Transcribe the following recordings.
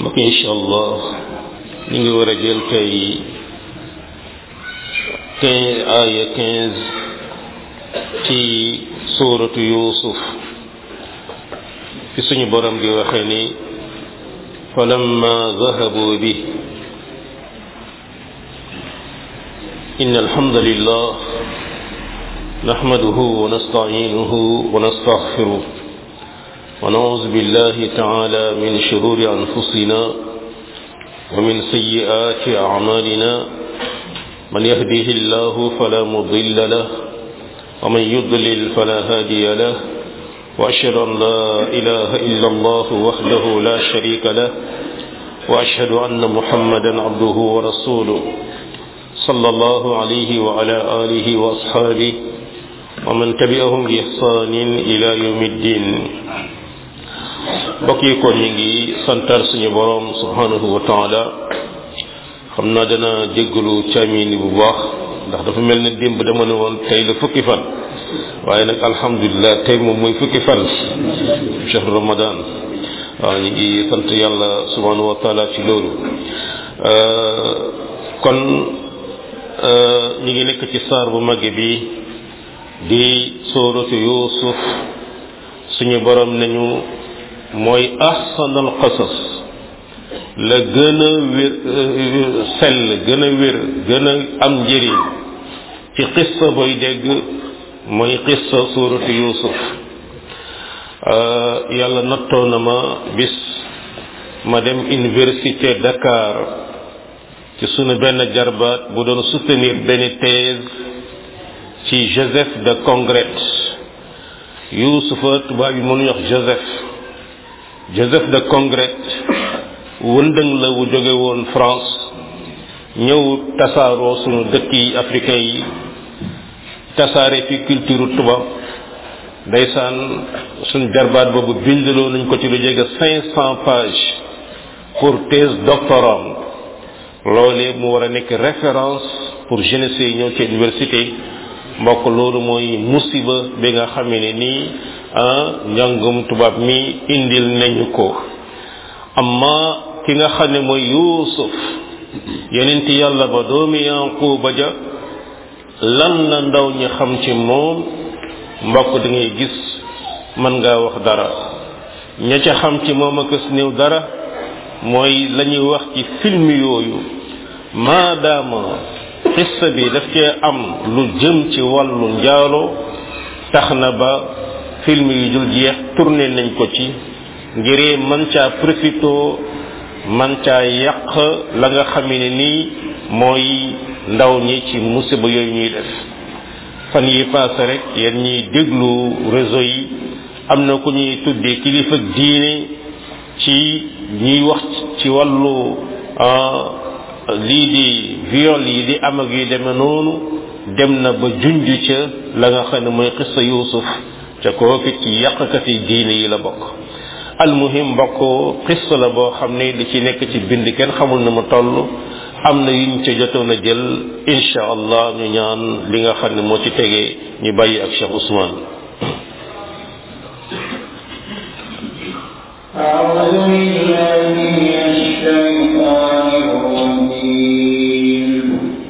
mbokk incha allah ñu ngi war a jël tey quinze aya quinze ci suuratu yuusuf fi suñu borom di waxe ni falamma zahabu bi إن الحمد لله نحمده ونستعينه ونستغفره ونعوذ بالله تعالى من شرور أنفسنا ومن سيئات أعمالنا من يهده الله فلا مضل له ومن يضلل فلا هادي له وأشهد أن لا إله إلا الله وحده لا شريك له وأشهد أن محمدا عبده ورسوله صلى الله عليه وعلى آله وأصحابه ومن تبعهم بإحسان إلى يوم الدين mbokk yi kon ñu ngi santar suñu borom subhanahu wa taala xam naa dana jéggalu caamini bu baax ndax dafa mel ne démb dama ne woon tey la fukki fan waaye nag alhamdulilah tey moom mooy fukki fan cheikh ramadan waaw ñu ngi sant yàlla subhanahu wa taala ci loolu kon ñu ngi nekk ci saar bu mag bi di sóoratu yuusuf suñu borom nañu mooy ahsanal qasas la gën a wér sell gën a wér gën a am njëriñ ci xissa booy dégg mooy xissa suuratu yuusuf yàlla nattoo na ma bis ma dem université Dakar ci sunu benn jarbaat bu doon soutenir benn thèse ci Joseph de Congrès yuusufa tubaab yi mënuñu wax Joseph Joseph de Congrès wëndëng la wu jóge woon France ñëw tasaaroo sunu dëkk yi africain yi tasaare fi culture tubaab ndeysaan suñ jarbaat boobu bindaloo nañ ko ci lu jege cinq cent pages pour thèse doctorat loolee mu war a nekk référence pour jeunesse yi ñëw ci université mbokk loolu mooy musiba bi nga xamee ne nii ah njàngum tubaab mi indil nañu ko amma ki nga xam ne mooy yuusuf yonenti yàlla ba doomi yanquba ja lan la ndaw ñi xam ci moom mbokk da ngay gis mën ngaa wax dara ña ca xam ci moom ak néew dara mooy la ñuy wax ci film yooyu maadaama xissa bi daf cee am lu jëm ci wàllu njaalo tax na ba film yu dul jeex tourné nañ ko ci ngiree man caa profito man caa yàq la nga xam ne nii mooy ndaw ñi ci musiba yooyu ñuy def fan yi paase rek yéen ñiy déglu réseau yi am na ku ñuy tuddee kilifa diine ci ñuy wax ci wàllu lii di viol yi di am ak yu demee noonu dem na ba junj ca la nga xam ne mooy xissa yuusuf ca kooku ci yàqkati diine yi la bokk almuhim mbokk xissa la boo xam ne li ci nekk ci bind kenn xamul na mu toll am na yuñ ca jotoon a jël insha allah ñu ñaan li nga xam ne moo ci tegee ñu bàyyi ak Cheikh Ousmane أعوذ بالله من الشيطان الرجيم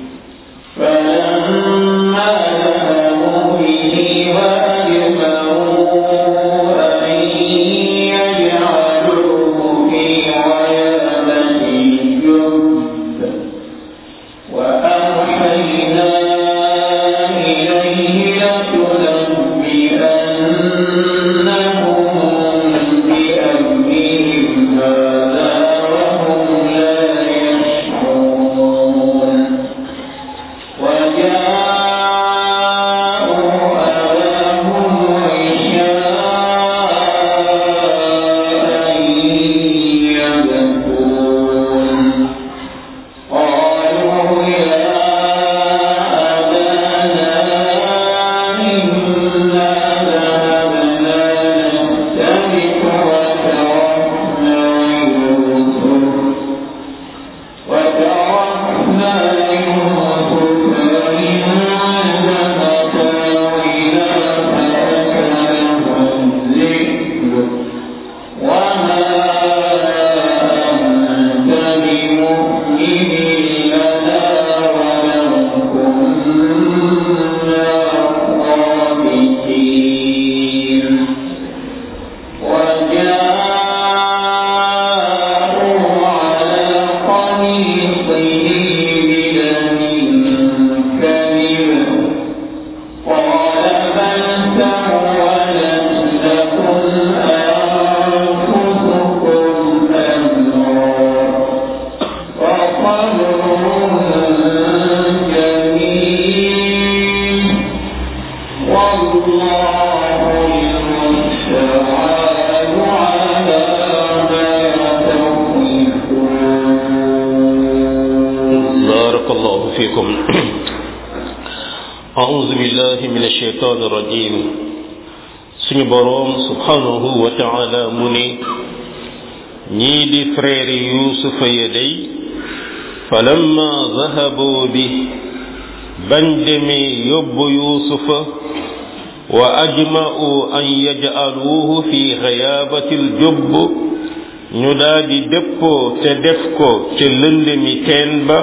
فلما ذهبوا به وأجمعوا أن يجعلوه في غيابة الجب وأوحينا إليه لتنبئنهم بأمرهم فيكم أعوذ بالله من الشيطان الرجيم suñu boroom subhanahu wa taala mu ne ñii di frère yuusufa ya day falamma zahabu bi bañ demee yóbbu yuusufa wa ajma'u an yaj'aluuhu fi xayaabati aljubb ñu daldi déppoo te def ko ca lëndëmi teen ba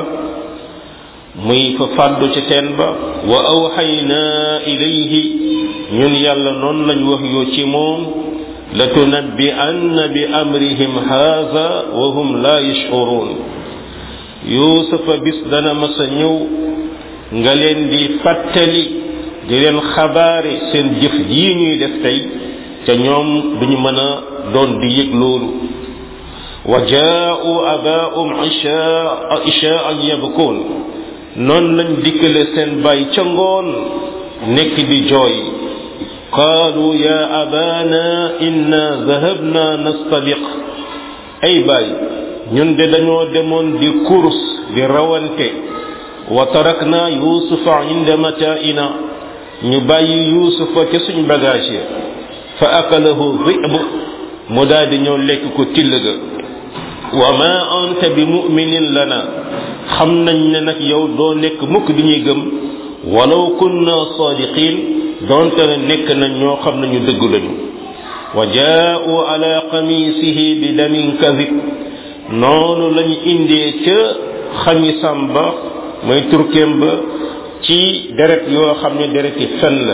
muy fa fàddu ca teen ba wa awxaynaa ilayhi ñun yàlla noonu lañ wax yoo ci moom la tunabbi anna bi amrihim haada wa hum la yash'urun yuusufa bis dana masa ñëw nga leen di fàttali di leen xabaare seen jëf jii ñuy def tey te ñoom duñu mën a doon di yëg loolu wa jaa'u abaahum ishaa ishaa'an yabkuun noonu lañ dikkale seen baay ca ngoon nekk di jooy qaalu ya abana inna dahabna nastabiq ay baay ñun de dañoo demoon di course di rawante wa tarakna yusufa inda mataa'ina ñu bàyyi yusufa ca suñ bagage ya fa akalahu dhib mu daal di ñëw lekk ko till ga wa ma anta bi mu'minin lana xam nañ ne nag yow doo nekk mukk di ñuy gëm walaw kunna sadiqin donte ne nekk nañ ñoo xam ne ñu dëgg lañu wa jaa'u ala qamisihi bi damin kadib noonu lañu indee ca xamisam ba mooy turkeem ba ci deret yoo xam ne dereti fen la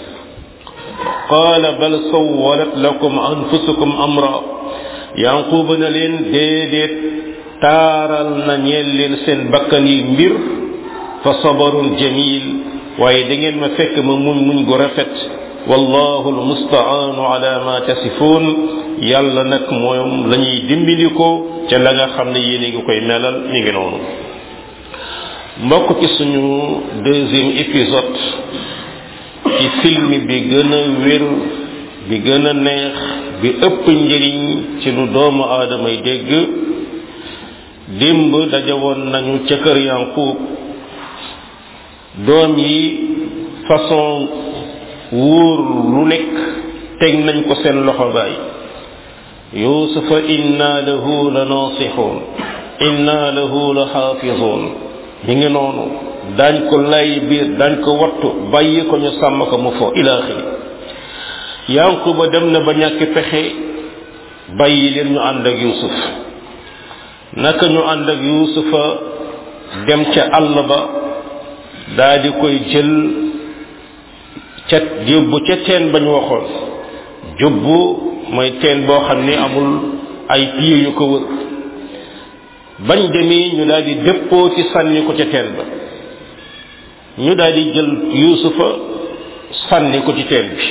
qaala bal sawwalat lakum anfusukum amra yanquba na leen déedéet taaral na ñeel leen seen bakkan yi mbir fa sabarun jamil waaye da ngeen ma fekk ma muñ muñ gu rafet wallahu almustaanu ala ma tasifun yàlla nag moom la ñuy dimbali ko ca la nga xam ne yéen a ngi koy melal mi ngi noonu mbokk ci suñu deuxième épisode ci film bi gën a wér bi gën a neex bi ëpp njëriñ ci lu doomu aadama yi dégg démb dajawoon nañu ca kër yanquub doom yi façon wóor lu nekk teg nañ ko seen loxo baay yusufa inna lahu la nasixuun inna lahu la xaafisuun mi ngi noonu daañ ko lay biir daañ ko wattu bàyyi ko ñu sàmm ko mu fo ila axiri yanquba dem na ba ñàkk pexe bàyyi leen ñu ànd ak yusuf naka ñu ànd ak yusufa dem ca àll ba daa di koy jël ca yóbbu ca teen bañ waxoon jubbu mooy teen boo xam ni amul ay pieds yu ko wër bañ demee ñu daal di dëppoo ci sànni ko ca teen ba ñu daal di jël yuusufa sànni ko ci teen bi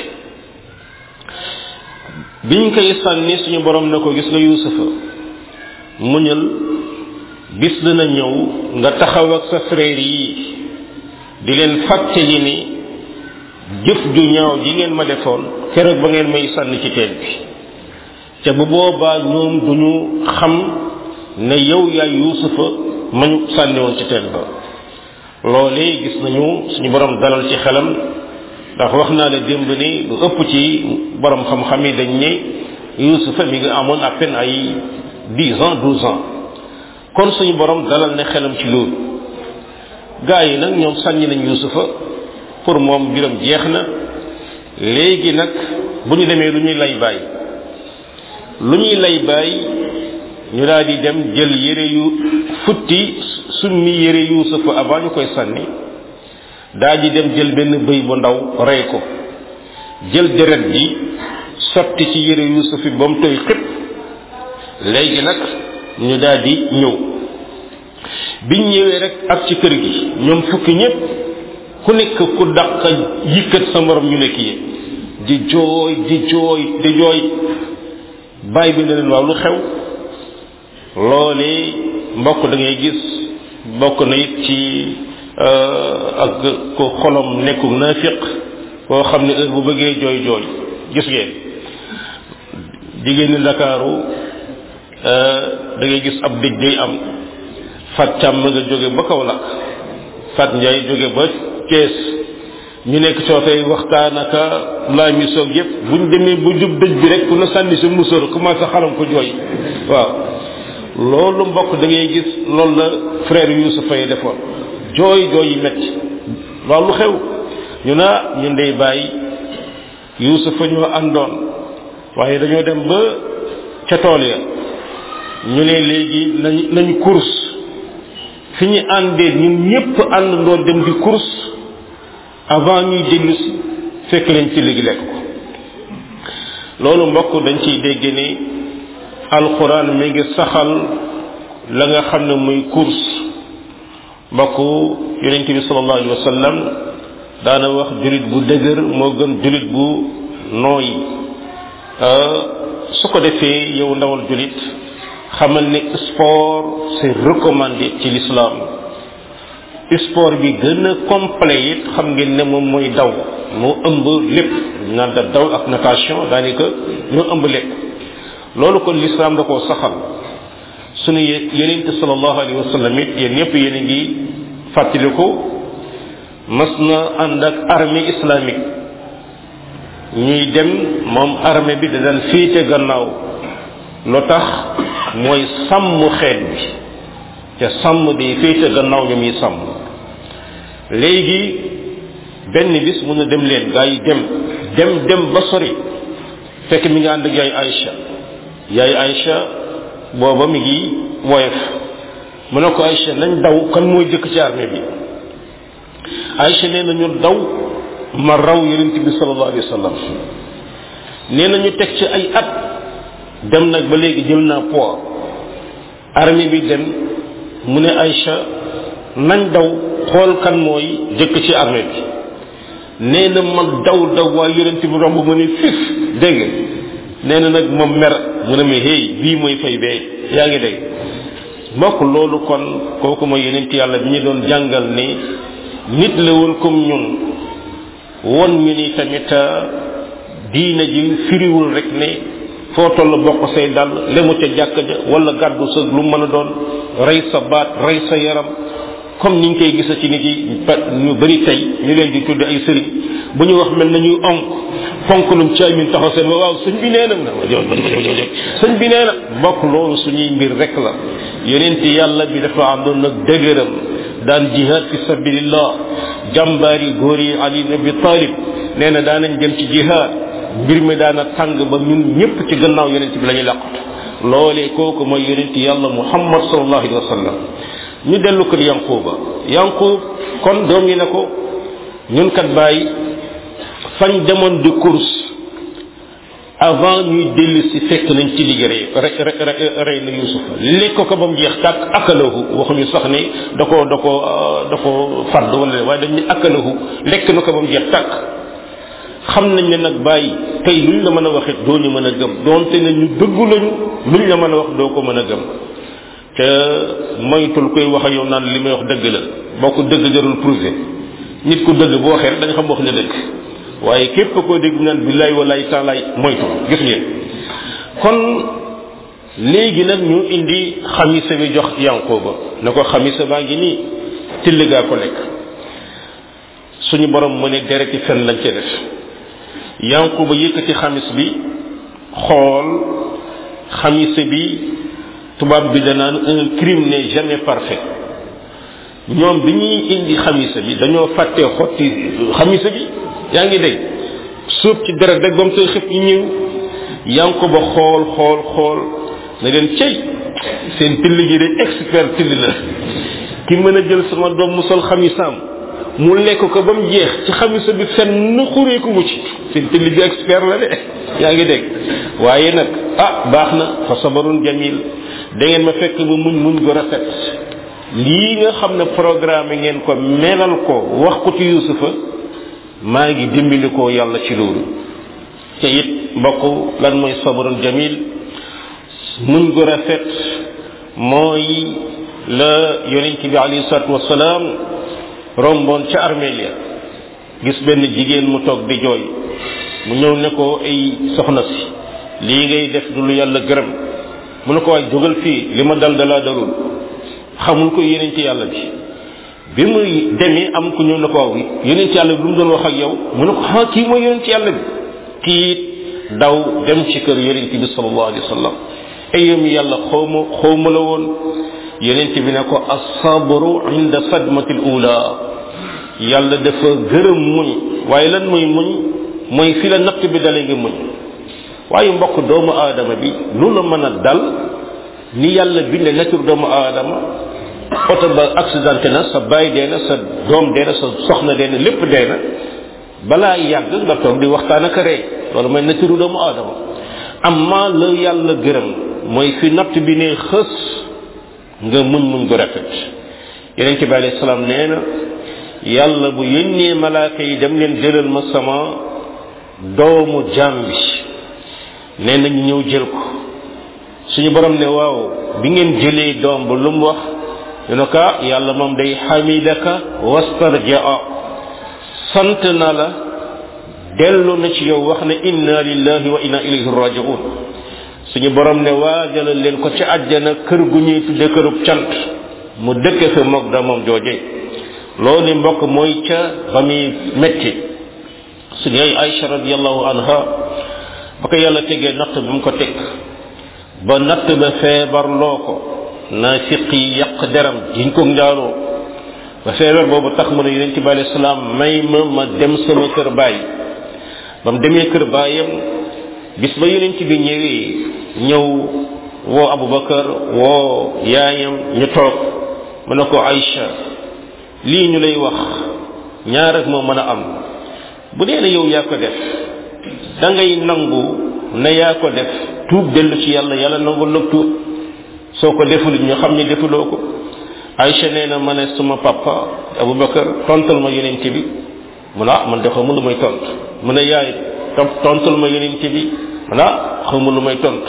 biñ koy sànni suñu borom na ko gis nga yuusufa muñal bis dina ñëw nga taxaw ak sa frère yi di leen fàttali ni jëf ju ñaaw ji ngeen ma defoon keroog ba ngeen may sànni ci teen bi te bu boobaa ñoom duñu xam ne yow yaay yuusufa mañu sànni woon ci teen ba loolee gis nañu suñu borom dalal ci xelam ndax wax naa la démb ni lu ëpp ci borom xam-xam yi dañ ne yuusufa mi ngi amoon à peine ay dix ans douze ans kon suñu borom dalal ne xelam ci loolu gaa yi nag ñoom sànni nañ yuusufa pour moom mbiram jeex na léegi nag bu ñu demee lu ñuy lay bàyyi lu ñuy lay bàyyi ñu daal di dem jël yére yu futti summi yére yuusufa avant ñu koy sànni daal di dem jël benn bëy bu ndaw rey ko jël deret ji sotti ci yére yuusuf bi ba mu toy xëpp léegi nag ñu daal di ñëw biñ ñëwee rek ak ci kër gi ñoom fukki ñépp ku nekk ku dàq yëkkat sa morom ñu nekk yi di jooy di jooy di jooy bàyyi bi ne leen waaw lu xew loolee mbokk da ngay gis bokk na it ci ak ko xolom nekku naafiq koo xam ne heure bu bëggee jooy jooy gis ngeen jigéen ñi ndakaaru da ngay gis ab dëj day am fat càmm nga jóge ba kaw lakk Fat Ndiaye jóge ba Thiès ñu nekk coofee waxtaan aka laa mi soog yëpp buñ demee ba jub dëj bi rek ku na sànni sa musóor commencé xalam ko jooy waaw loolu mbokk da ngay gis loolu la frère Youssoufa yi defoon jooy jooy yi metti loolu xew ñu naa ñun day bàyyi Youssoufa ñoo àndoon waaye dañoo dem ba ca tool ya ñu ne léegi nañ nañ course fi ñu àndee ñun ñëpp àndandoo dem di course avant ñuy dellu si fekk leen ci léegi lekk ko loolu mbokk dañ ciy dégg ni alxuraan mi ngi saxal la nga xam ne muy course mbokk yonente bi sallallahu alayhi wa sallam daana wax julit bu dëgër moo gën julit bu nooy su ko defee yow ndawal julit xamal ne sport c'est recommandé ci l'islam sport bi gën a complet it xam ngeen ne moom mooy daw moo ëmb lépp naan da daw ak natation daanaka ñoo ëmb lépp loolu kon l'islam da koo saxal sunu yenente sallallahu alayhi wa sallam it yéen ñëpp yéen a ngi fàttaliku mas na ànd ak armée islamique ñuy dem moom armée bi da daan féete gannaaw lu tax mooy sàmm xeet bi te sàmm di féete gannaaw ñu muy sàmm léegi benn bis mun na dem leen gaa yi dem dem dem ba sori fekk mi ngi ànd ak yaay Aïcha yaay Aïcha booba mi ngi woyof mu ne ko Aïcha nañ daw kan mooy jëkk ci armée bi Aïcha nee na ñu daw ma raw yonent bi sallallahu alayhi wa sallam nee na ñu teg ci ay at dem nag ba léegi jël naa poids armée bi dem mu ne Aïcha nañ daw xool kan mooy jëkk ci armée bi nee na ma daw daw waa yonent bi romb ma ne fif dégg nee na nag moom mer mu ne ma hey bii mooy fay bee yaa ngi dégg mbokk loolu kon kooku mooy yonent yàlla bi ñu doon jàngal ni nit la woon comme ñun won ñu ni tamit diina ji firiwul rek ne foo toll bokk say dal lemu ca jàkk ja wala gàddu sa lu mën a doon rey sa baat rey sa yaram comme niñ koy gisa ci nit yi ñu bari tey ñu leen di tudde ay sëriñ bu ñu wax mel nañuy onk fonk lum ci amin taxaw seen waaw sëñ bi nee na sëñ bi nee na mbokk loolu suñuy mbir rek la yonent yàlla bi dafa àndoon nag dëgëram daan jihad fi sabilillah jàmbaari góor yi ali ibn abi talib nee na daanañ dem ci jihad mbir mi daana tàng ba ñun ñëpp ci gannaaw yonent bi la ñuy làqatu loolee kooku mooy yonent yàlla muhammad sallallahu alayhi wa sallam ñu dellu kër yanquba yanqub kon doom yi ne ko ñun kat bàyyi fañ demoon di course avant ñuy dellu si fekk nañ ci liggéey rey rey na yusuf lekk ko ba mu jeex tàkk akalahu waxuñu sax ni da ko da ko da ko fàdd wala waaye dañ ne akalahu lekk na ko ba mu jeex tàkk xam nañ ne nag bàyyi tey luñ la mën a waxit doo ñu mën a gëm doonte ne ñu dëggu lañu luñ la mën a wax doo ko mën a gëm te moytul koy wax ak yow naan li may wax dëgg la boo ko dëgg jarul prouvé nit ku dëgg bu waxee rek dañ xam wax ne dëgg waaye képp koo dégg naan billaay walaay taalaay moytu gis ngeen kon léegi nag ñu indi xamisa bi jox yanquba na ko xamisa baa ngi nii till gaa ko lekk suñu borom mu ne dereti fen lañ ca def yanquba yëkkati xamis bi xool xamisa bi tubaab bi danaan un crime n'est jamais parfait ñoom bi ñuy indi xamisa bi dañoo fàtte xotti xamisa bi yaa ngi dégg suub ci deret rek ba mu koy xëpp ñu ñëw yaa ngi ko ba xool xool xool na leen cey seen till gi de expert till la ki mën a jël sama doom mu sol xamisaam mu lekk ko ba mu jeex ci xamisa bi fenn xureeku mu ci seen till bi expert la de yaa ngi dégg waaye nag ah baax na fa sabarun jamil da ngeen ma fekk ba muñ muñ gu rafet lii nga xam ne programme ngeen ko melal ko wax ko ci yusufa maa ngi dimbali ko yàlla ci loolu te it mbokk lan mooy sabarun jamil muñ gu rafet mooy la yonent bi alayhi salatu wasalaam romboon ca armeel ya gis benn jigéen mu toog di jooy mu ñëw ne ko ay soxna si lii ngay def du lu yàlla gërëm mu ne ko waay jógal fii li ma dal dalaa dalul xamul ko yeneen ci yàlla bi bi muy demee am ku ñëw na ko waaw yonent yàlla bi lu mu doon wax ak yow mu ne ko ah kii mooy yonent yàlla bi tiit daw dem ci kër yonent bi sallallahu alayhi wa sallam ayam yàlla xawma xawma la woon yonent bi ne ko asabru inda sadmati l ula yàlla dafa gërëm muñ waaye lan mooy muñ mooy fi la natt bi dalee nga muñ waaye mbokk doomu aadama bi lu la mën a dal ni yàlla binde nature doomu aadama oto ba accidenté na sa baay dee na sa doom dee na sa soxna dee na lépp dee na balaa yàgg nga toog di waxtaan ak rey loolu mooy nature doomu aadama amma la yàlla gërëm mooy fi natt bi ne xës nga muñ muñ gu rafet yeneen ci bi alayhi salaam nee na yàlla bu yónnee malaaka yi dem leen jëlal ma sama doomu jaam bi nee na ñu ñëw jël ko suñu borom ne waaw bi ngeen jëlee doom ba lu mu wax ñu ne ko yàlla moom day xamidaka wastarjaa sant na la dellu na ci yow wax ne inna lillahi wa inna ilayhi rajiun suñu borom ne waajalal leen ko ci àjjana kër gu ñuy tudde kërub cant mu dëkke fa moog doomam jooje loolu mbokk mooy ca ba muy metti suñu ay Aïcha radiallahu anha ba ko yàlla tegee natt bi mu ko teg ba natt ba feebar loo ko naafiq yi yàq deram jiñ ko njaaloo ba feebar boobu tax mu ne yonente bi alayhi salaam may ma ma dem sama kër baay ba mu demee kër baayam bis ba yonente bi ñëwee ñëw woo Abubakar woo yaayam ñu toog mu ne ko Aïcha lii ñu lay wax ñaar rek moo mën a am bu dee ne yow yaa ko def da ngay nangu ne yaa ko def tuub dellu ci yàlla yàlla nangul la tuub soo ko deful ñu xam ne defuloo ko Aïcha nee na ma ne suma papa Abubakar tontal ma yonent bi mu ne ah man de xawma lu may tont mu ne yaay tontal ma yonent bi mu ne ah xawma lu may tont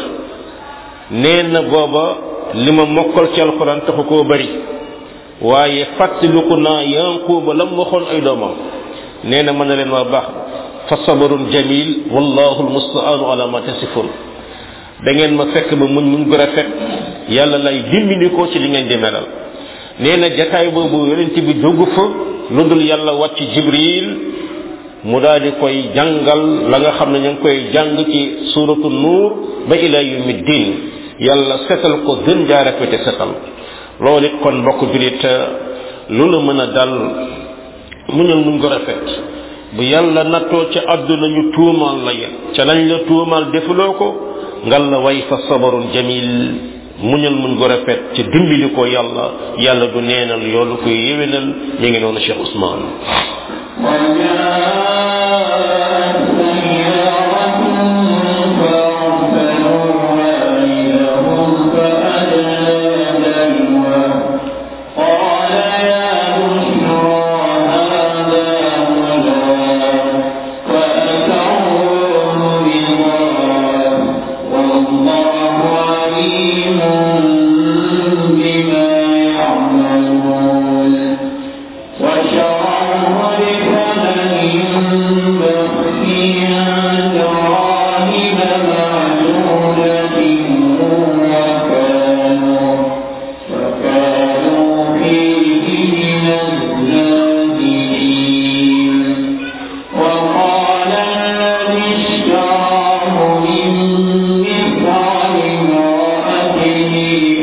nee na booba li ma mokkal ci alxuraan taxu koo bari waaye fàttaliku naa yanquba lam waxoon ay doomam nee na mën na leen waa baax fa sabarun jamil wallahu almustaanu ala ma tasifun da ngeen ma fekk ba muñ muñ gu rafet yàlla lay dimbali ko ci li ngeen di melal nee na jataay boobu yonent bi jógu fa lu dul yàlla wàcc jibril mu daal di koy jàngal la nga xam ne ñu ngi koy jàng ci suratu nuur ba ila yawmi din yàlla setal ko gën jaa rafete setal loolu it kon mbokk julit lu la mën a dal muñal muñ ko rafet bu yàlla nattoo ca àdduna ñu tuumaal la yéen ca lañ la tuumaal defuloo ko ngal la way fa sabarun jamil muñal muñ ko rafet ci dimbali ko yàlla yàlla du neenal yoolu koy yéwénal mi ngi noonu Cheikh Ousmane وقال الذي اشتراه من مصر امرأته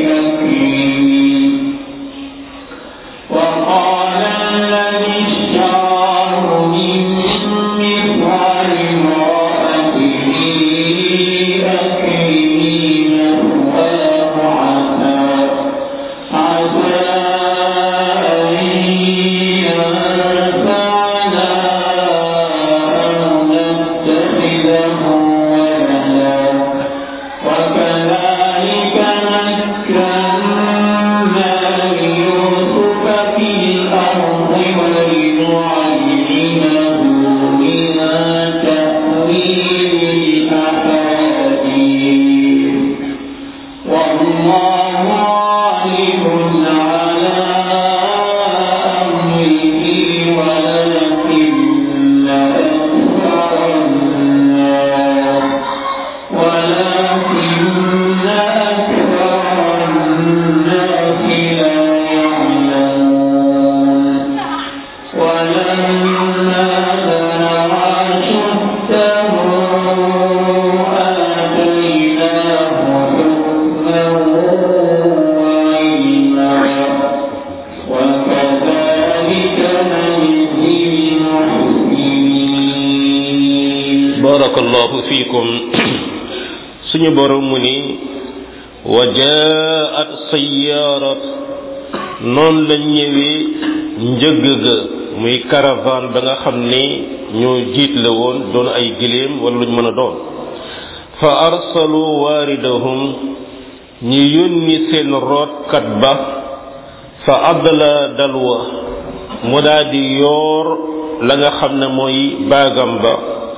barakallahu fiikum suñu borom mu ni wa jaat sayaarat noonu la ñëwee njëgg ga muy caravane ba nga xam ni ñoo jiit la woon doon ay giléem wala luñ mën a doon fa arsalu waaridahum ñi yónni seen rootkat ba fa adla dalwa mu daal di yoor la nga xam ne mooy baagam ba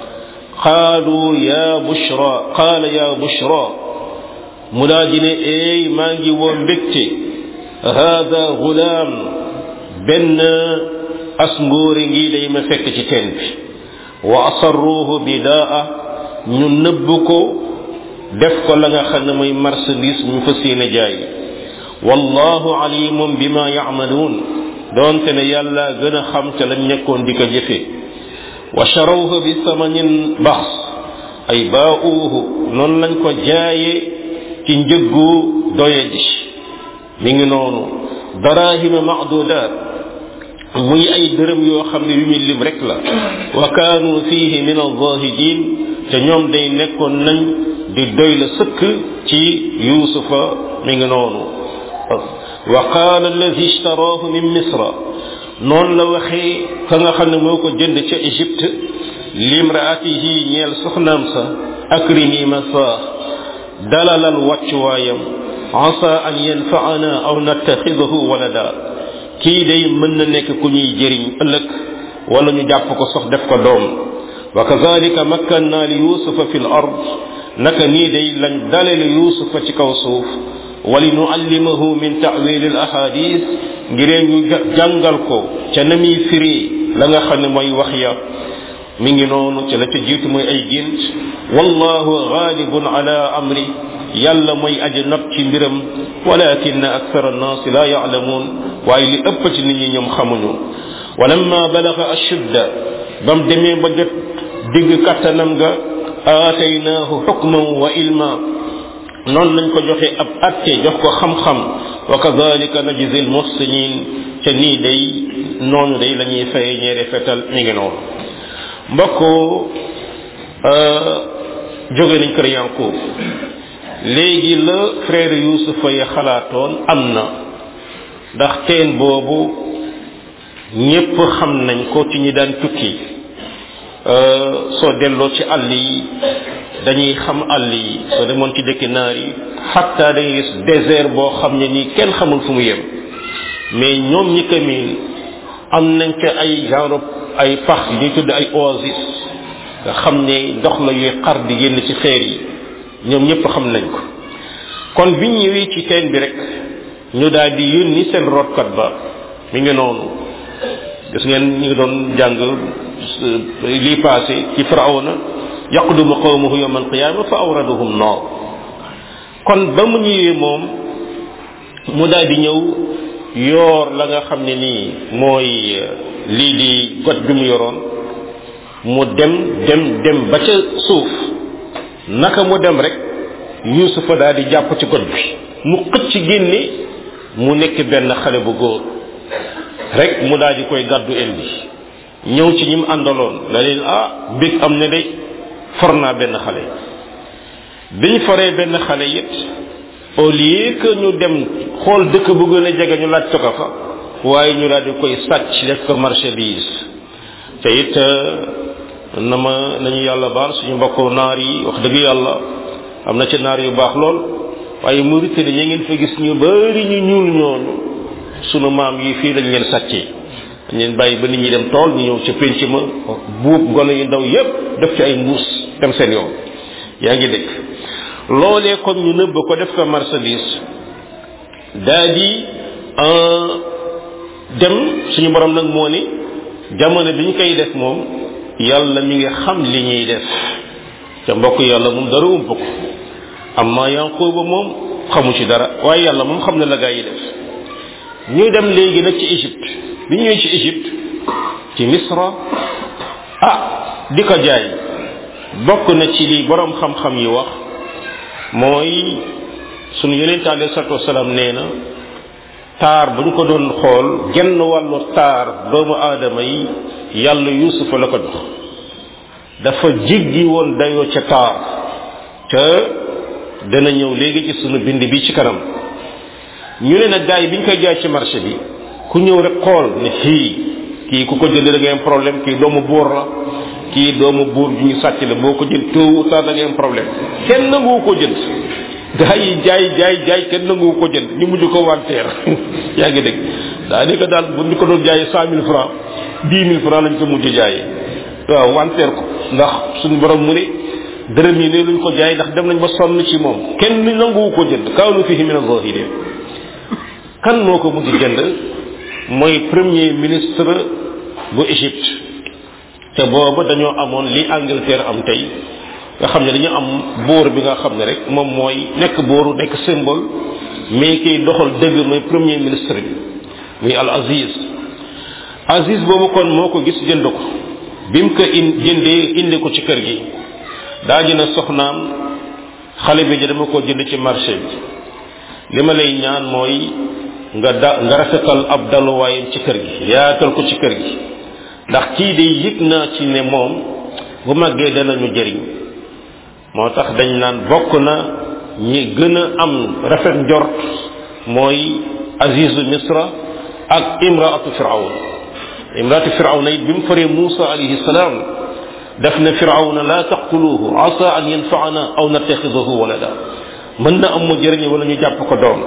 qaalu ya bushra qaala ya bushra mu daal di ne eey maa ngi woo mbégte hada gulaam benn as ngóore ngi day ma fekk ci teen bi wa asarruuhu bidaa ñu nëbb ko def ko la nga xam ne mooy marchandise ñu fa séene jaay wallahu alimum bima yacmaluun doonte ne yàlla gën a xam ca lañ nekkoon di ko jëfe wa charawhu bi samanin bax ay baauuhu noonu lañ ko jaaye ci njëggu doye ji mi ngi noonu darahima macdudaat muy ay dërëm yoo xam ne yu ñu lim rek la wa kaanu fihi min alzahidin te ñoom day nekkoon nañ di doy la sëkk ci yuusufa mi ngi noonu wa qaala alladi ishtaraahu min misra noonu la waxee ka nga xam ne moo ko jënd ca égypte limraatihi ñeel soxnaam sa akrimi masaax dalalal wàccuwaayam asa an yanfaana aw nattaxidahu walada kii day mën na nekk ku ñuy jëriñ ëllëg wala ñu jàpp ko sox def ko doom wa kazalika makkanna li yusufa fi l ard naka nii day lañ dalale yusufa ci kaw suuf wali nuallimahu min tawil al ahadis ngiree ñu jàngal ko ca na muy firi la nga xam ne mooy wax ya mi ngi noonu ca la ca jiitu mooy ay gént wallahu ghalibun ala amri yàlla mooy aji not ci mbiram walakin akthar annas la ya'lamun waaye li ëpp ci nit ñi ñoom xamuñu walamma balaga ashudda bam demee ba jot digg kattanam ga aataynaahu xukman wa ilma noonu lañ ko joxe ab atte jox ko xam-xam wa kadalika najzi al muhsinin ca nii day noonu day la ñuy faye ñeere fetal mi ngi noonu mbokk jóge nañ kër Yanqub léegi la frère Yuusufa ya xalaatoon am na ndax teen boobu ñépp xam nañ ko ci ñi daan tukki soo delloo ci àll yi dañuy xam àll yi soo demoon ci dëkki naar yi xatta dañuy gis désert boo xam ne nii kenn xamul fu mu yem mais ñoom ñi ko miin am nañ ca ay genre ay pax yu ñuy tudd ay oasis nga xam ne ndox la yuy xar di génn ci xeer yi ñoom ñëpp xam nañ ko kon biñ ñëwee ci teen bi rek ñu daal di yónni seen rootkat ba mi ngi noonu gis ngeen ñu ngi doon jàng lii passé ci firawna yaqdumu qawmuhu yawma alqiyama fa awraduhum naar kon ba mu ñëwee moom mu daal di ñëw yoor la nga xam ne nii mooy lii di got bi mu yoroon mu dem dem dem ba ca suuf naka mu dem rek yusufa daal di jàpp ci got bi mu xëcc génne mu nekk benn xale bu góor rek mu daal di koy gàddu indi ñëw ci ñi mu àndaloon la leen ah bég am ne de for naa benn xale biñ foree benn xale it au lieu que ñu dem xool dëkk bu gën a jege ñu laaj ko fa waaye ñu daal di koy sàcc def ko marchandise te it na ma nañu yàlla baal suñu mbokku naar yi wax dëgg yàlla am na ci naar yu baax lool waaye Mauritanie ñi ngeen fa gis ñu bari ñu ñuul ñoonu sunu maam yi fii lañ leen sàccee dañ leen bàyyi ba nit ñi dem tool ñu ñëw ca pénc ma buub gone yu ndaw yépp def ci ay mbuus dem seen yoon yaa ngi dégg loolee kon ñu nëbb ko def ko marchandise daa di dem suñu borom nag moo ni jamono bi ñu koy def moom yàlla mi ngi xam li ñuy def te mbokk yàlla moom dara ump ko amma yanquba moom xamu ci dara waaye yàlla moom xam na la gaa yi def ñu dem léegi nag ci Égypte bi ñu ñëwee ci Égypte ci Misra ah di ko jaay bokk na ci li borom xam-xam yi wax mooy sunu yonente alayhi salatu wasalaam nee na taar bu ñu ko doon xool genn wàllu taar doomu aadama yi yàlla yusufa la ko jox dafa jiggi woon dayoo ca taar ca dana ñëw léegi ci sunu bind bi ci kanam ñu ne nag gars yi bi ñu koy jaay ci marché bi ku ñëw rek xool ne fii kii ku ko jënd da ngay am problème kii doomu buur la kii doomu buur ju ñu sàcc la boo ko jënd tôt ou tard da ngay am problème kenn nanguwu ko jënd gaa yi jaay jaay jaay kenn nanguwu ko jënd ñu mujj ko wanteer yaa ngi dégg daanaka daal bu ñu ko doon jaayee cent mille francs dix mille francs lañ ko mujj jaayee waaw wanteer ko ndax suñu borom mu ne dërëm yi ne luñ ko jaay ndax dem nañ ba sonn ci moom kenn nanguwu ko jënd kaanu fihi min az-zahirin kan moo ko mujj jënd mooy premier ministre bu Égypte te booba dañoo amoon li Angleterre am tey nga xam ne dañu am buur bi nga xam ne rek moom mooy nekk buuru nekk symbole mais kiy doxal dëgg mooy premier ministre bi muy al Aziz Aziz boobu kon moo ko gis jënd ko bi mu ko in jëndee indi ko ci kër gi daa jënd soxnaam xale bi dama ko jënd ci marché bi li ma lay ñaan mooy nga da nga rafetal ab daluwaayam ci kër gi yaatal ko ci kër gi ndax kii de yëg naa ci ne moom bu màggee danañu jëriñ moo tax dañ naan bokk na ñi gën a am rafet njort mooy azizu misra ak imraatu firawn imraatu firawna it bi mu faree Muusa alayhi salaam def na firawna la taqtuluhu asa an yanfaana aw nattaxidahu walada mën na am mu jëriñ wala ñu jàpp ko doom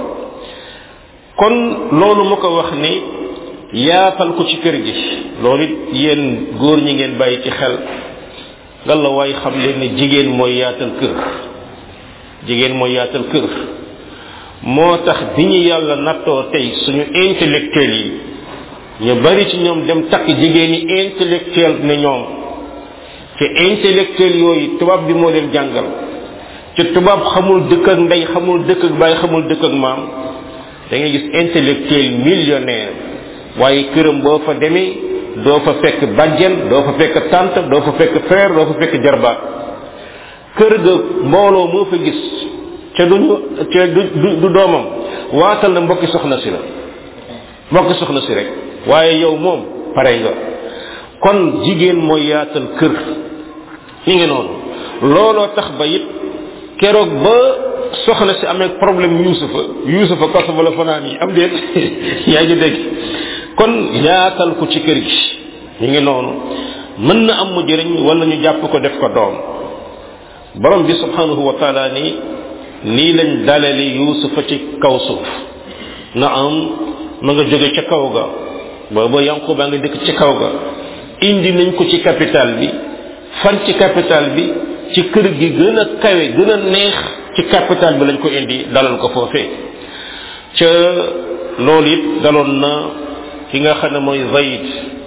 kon loolu mu ko wax ni yaatal ko ci kër gi loolu it yéen góor ñi ngeen bàyyi ci xel ngalla waay xam leen ne jigéen mooy yaatal kër jigéen mooy yaatal kër moo tax bi ñu yàlla nattoo tey suñu intellectuel yi ñu bari ci ñoom dem takk jigéen yi intellectuel ne ñoom te intellectuel yooyu tubaab bi moo leen jàngal ci tubaab xamul dëkk ak ndey xamul dëkk ak baay xamul dëkk ak maam da ngay gis intellectuel millionnaire waaye këram boo fa demee doo fa fekk bàjjen doo fa fekk tante doo fa fekk frère doo fa fekk jarbaat kër ga mbooloo moo fa gis ca duñu ca du du doomam waatal na mbokki soxna si la mbokki soxna si rek waaye yow moom pare nga kon jigéen mooy yaatal kër li ngi noonu looloo tax ba it keroog ba soxna si amee problème yuusufa yuusufa kaso ba la fanaan yi am déet yaa ngi dégg kon yaatal ko ci kër gi ñu ngi noonu mën na am mu jëriñ wala ñu jàpp ko def ko doom borom bi subhanahu wa taala ni nii lañ dalale yuusufa ci kaw suuf na am ma nga jóge ca kaw ga booba yanqu baa nga dëkk ci kaw ga indi nañ ko ci capital bi fan ci capital bi ci kër gi gën a kawe gën a neex ci capital bi lañ ko indi dalal ko foofee ca loolu it daloon na ki nga xam ne mooy zayd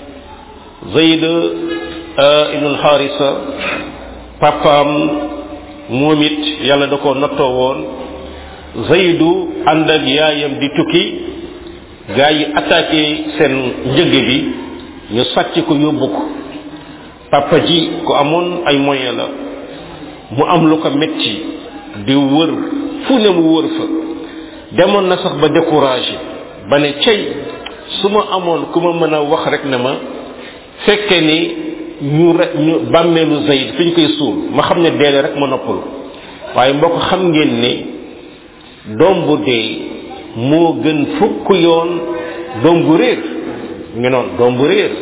zayd ibnul xaarisa papaam moom it yàlla da ko nattoo woon zaydu ànd ak yaayam di tukki gaa yi attaqué seen njëg bi ñu sàcc ko yóbbu ko papa ji ko amoon ay moyen la mu am lu ko metti di wër fu ne mu wër fa demoon na sax ba découragé ba ne cey su ma amoon ku ma mën a wax rek ne ma fekke ni ñu re ñu bàmmeelu Zayd fi ñu koy suul ma xam ne deele rek ma noppalu waaye mbokk xam ngeen ne doom bu dee moo gën fukk yoon doom bu réer ngi noonu doom bu réer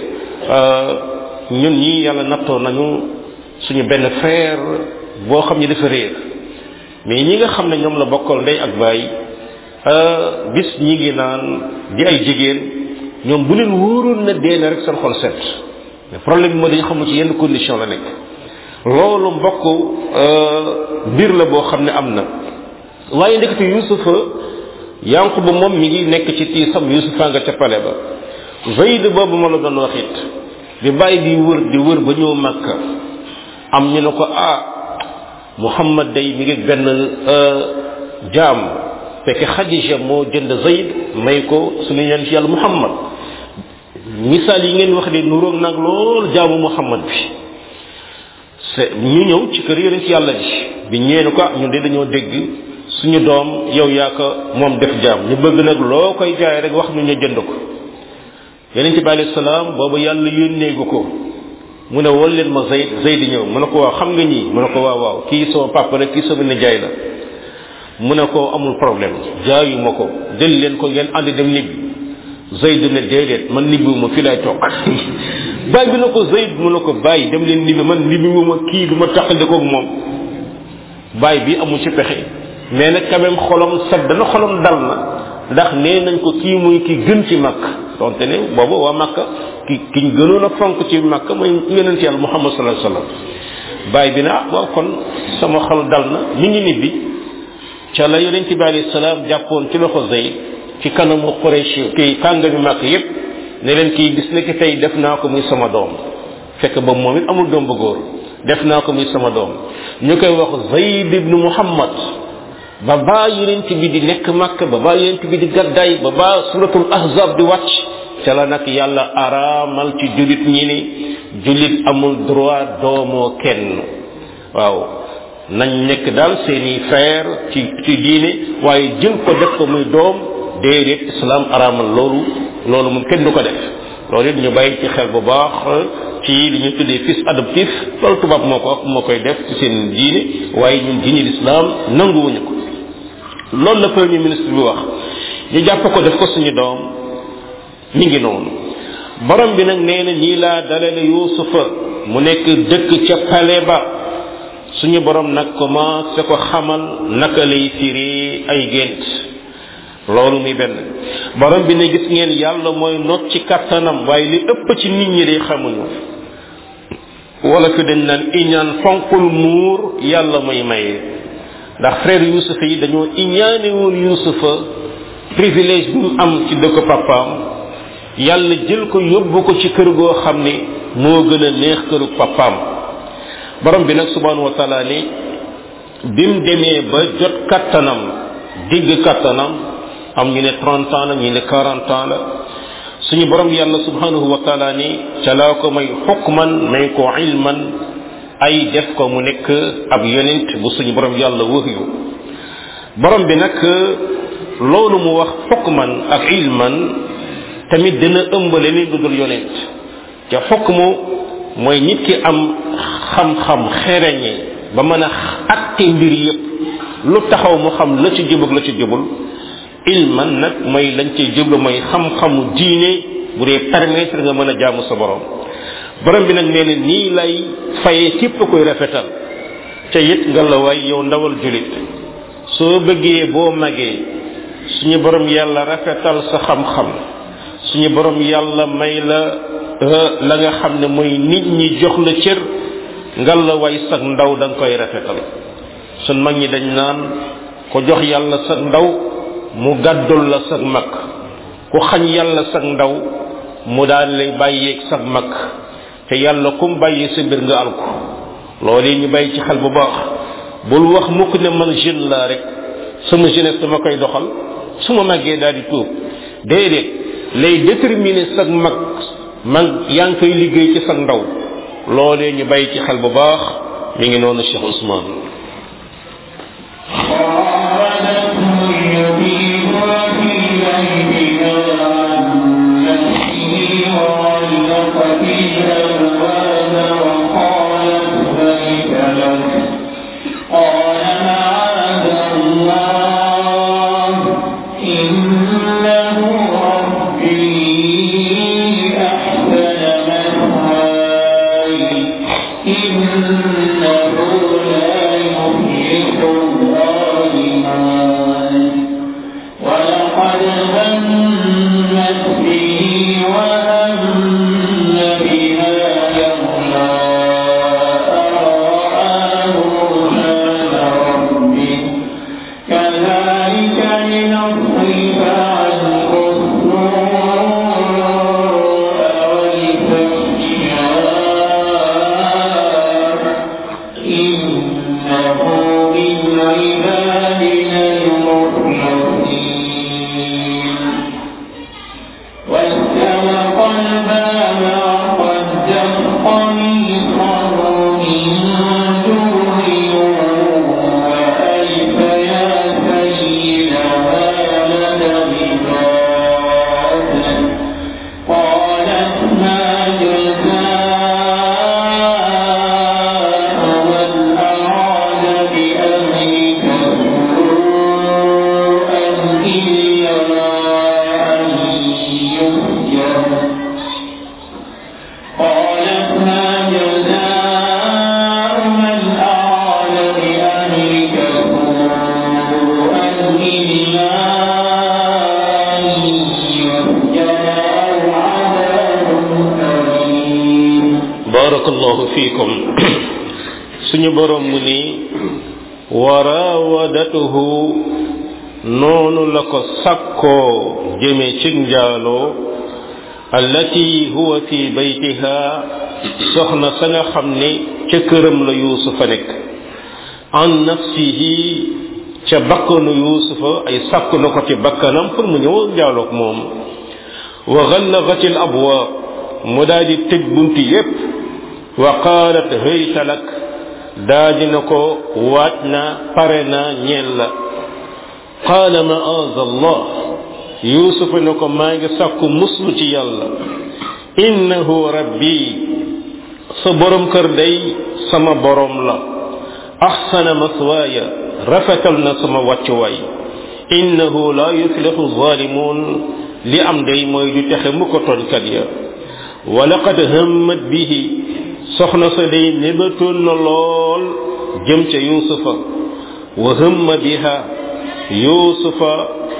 ñun ñi yàlla nattoo nañu suñu benn frère boo xam ne dafa réer mais ñi nga xam ne ñoom la bokkal ndey ak baay bis ñi ngi naan di ay jigéen ñoom bu leen wóoroon na dee na rek seen xol set mais problème bi moo dañu xamul ci yenn condition la nekk loolu mbokk mbir la boo xam ne am na waaye ndekete yusufa yanquba moom mi ngi nekk ci tiisam yusufa nga ca pale ba zayd boobu ma la doon wax it bi bàyyi di wër di wër ba ñëw màkka am ñu ne ko ah muhammad day mi ngi benn jaam fekk xadija moo jënd zayd may ko suñu ñaan ci yàlla muhammad misaal yi ngeen wax de nuróog nag lool jaamu muhammad bi c'est ñu ñëw ci kër yonent yàlla ji bi ñëwee ne ko ah ñun de dañoo dégg suñu doom yow yaa ko moom def jaam ñu bëgg nag loo koy jaay rek wax ñu ñu jënd ko yonent bi alayhi salaam boobu yàlla yónneegu ko mu ne wol leen ma zayd zayd ñëw mu ne ko waaw xam nga ñii mu ne ko waaw waaw kii sama papa la kii sama nijaay la mu ne ko amul problème jaayu ma ko jël leen ko ngeen ànd dem nibbi zayd ne déedéet man nibbiwuma fii lay toog bàyyi bi na ko zayd mu ne ko bàyyi dem leen nibbi man nibbiwuma kii du ma taqalikoog moom bàyyi bi amul ci pexe mais nag quand même xolam sedd na xolam dal na ndax nee nañ ko kii muy ki gën ci màkk donte ne boobu waa màkka ki kiñ gënoon a fonk ci màkk mooy yonent yàlla muhammad sallallahu alayhi wasallam bàyyi bi ne ah waaw kon sama xol dal na mi ngi nibbi ca la yonent bi alayhi salaam jàppoon ci loxo Zayd ci kanamu Quraysh kii kàngami màkk yépp ne leen kii bis nekk tey def naa ko muy sama doom fekk ba moom it amul doom bu góor def naa ko muy sama doom ñu koy wax Zayd ibnu Muhammad ba baa yonent bi di nekk màkk ba baa yonent bi di gaddaay ba baa suratul ahzab di wàcc ca la nag yàlla araamal ci julit ñi ni julit amul droit doomoo kenn waaw nañ nekk daal seeni frère ci ci diine waaye jël ko def ko muy doom déedéet islam araamal loolu loolu moom kenn du ko def loolu it ñu bàyyi ci xel bu baax ci li ñu tuddee fils adoptif loolu tubaab moo ko moo koy def ci seen diine waaye ñun diine l'islam nanguwuñu ko loolu la premier ministre bi wax ñu jàpp ko def ko suñu doom mi ngi noonu borom bi nag nee na nii laa dalale yuusufa mu nekk dëkk ca pale ba suñu borom nag commencé ko xamal naka lay firi ay gént loolu muy benn borom bi ne gis ngeen yàlla mooy not ci kattanam waaye li ëpp ci nit ñi day xamuñu wala fi dañ naan iñaan fonkul muur yàlla mooy maye ndax frère yusufa yi dañoo iñaane woon yusufa privilège bi mu am ci dëkk papaam yàlla jël ko yóbbu ko ci kër goo xam ne moo gën a neex këru papaam borom bi nag subhanahu wa taala ni bim demee ba jot kattanam digg kattanam am ñu ne 30 ans la ñu ne 40 ans la suñu borom yàlla subhanahu wa taala ni ca laa ko may xukman may ko ilman ay def ko mu nekk ab yonent bu suñu borom yàlla wëhyu borom bi nag loolu mu wax xukman ak ilman tamit dina ëmb leneen lu dul yonent te xukmu mooy nit ki am xam-xam xereñe ba mën a atte mbir yépp lu taxaw mu xam la ci jubag la ci jubul ilman nag mooy lañ cay jublu mooy xam-xamu diine bu dee permettre nga mën a jaamu sa borom borom bi nag nee na nii lay fayee képp koy rafetal ca it nga la waay yow ndawal julit soo bëggee boo magee suñu borom yàlla rafetal sa xam-xam suñu borom yàlla may la la nga xam ne mooy nit ñi jox la cër nga la way sag ndaw da nga koy rafetal sun mag ñi dañ naan ko jox yàlla sag ndaw mu gàddul la sag mag ku xañ yàlla sag ndaw mu daal lay bàyyeeg sag mag te yàlla kum bàyyi sa mbir nga alko loolu ñu bàyyi ci xel bu baax bul wax mukk ne man jeune laa rek sama jeunesse dama koy doxal su ma màggee daal di tuub déedéet lay déterminer sag mag mag yaa ngi koy liggéey ci sag ndaw loolee ñu bàyyi ci xel bu baax mi ngi noonu Cheikh Ousmane barakallahu fiikum suñu borom mu ni wa raawadatuhu noonu la ko sakkoo jëme ci njaaloo allati huwa fi baytiha soxna sa nga xam ne ca këram la yuusufa nekk an nafsihi ca bakkanu yuusufa ay sàkk na ko ci bakkanam pour mu ñëw njaaloog moom wa gallaqat al abwaab mu daal di tëj bunti yépp wa qaalat hayta lak daa dina ko waaj na pare na ñeel la qaala maaz allah yuusufa ne ko maa ngi sàkku muslu ci yàlla innahu rabbi sa borom kër day sama borom la axsana maswaaya rafetal na sama wàccuwaay innahu la yuflixu zalimun li am day mooy du texe mu ko tooñkat ya wa laqad hammat bihi soxna sa day nébatoon na lool jëm ca yuusufa wa hamma biha yuusufa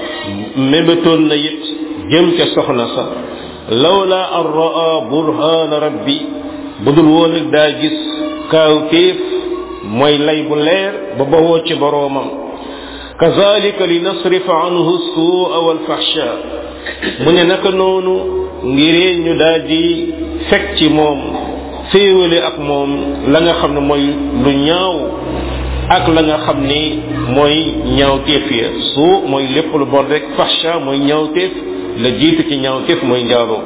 mébatoon na it jëm ca soxna sa lawla an raa burhaana rabbi budul woon ak daa gis kaawteef mooy lay bu leer ba bawoo ci boroomam kazalika li nasrifa anhu suua walfahsha mu ne naka noonu ngiree ñu daal di fekk ci moom féewale ak moom la nga xam ne mooy lu ñaaw ak la nga xam ni mooy ñaawteef ya suu mooy lépp lu bon rek fahsha mooy ñaawteef la jiitu ci ñaawteef mooy njaaloo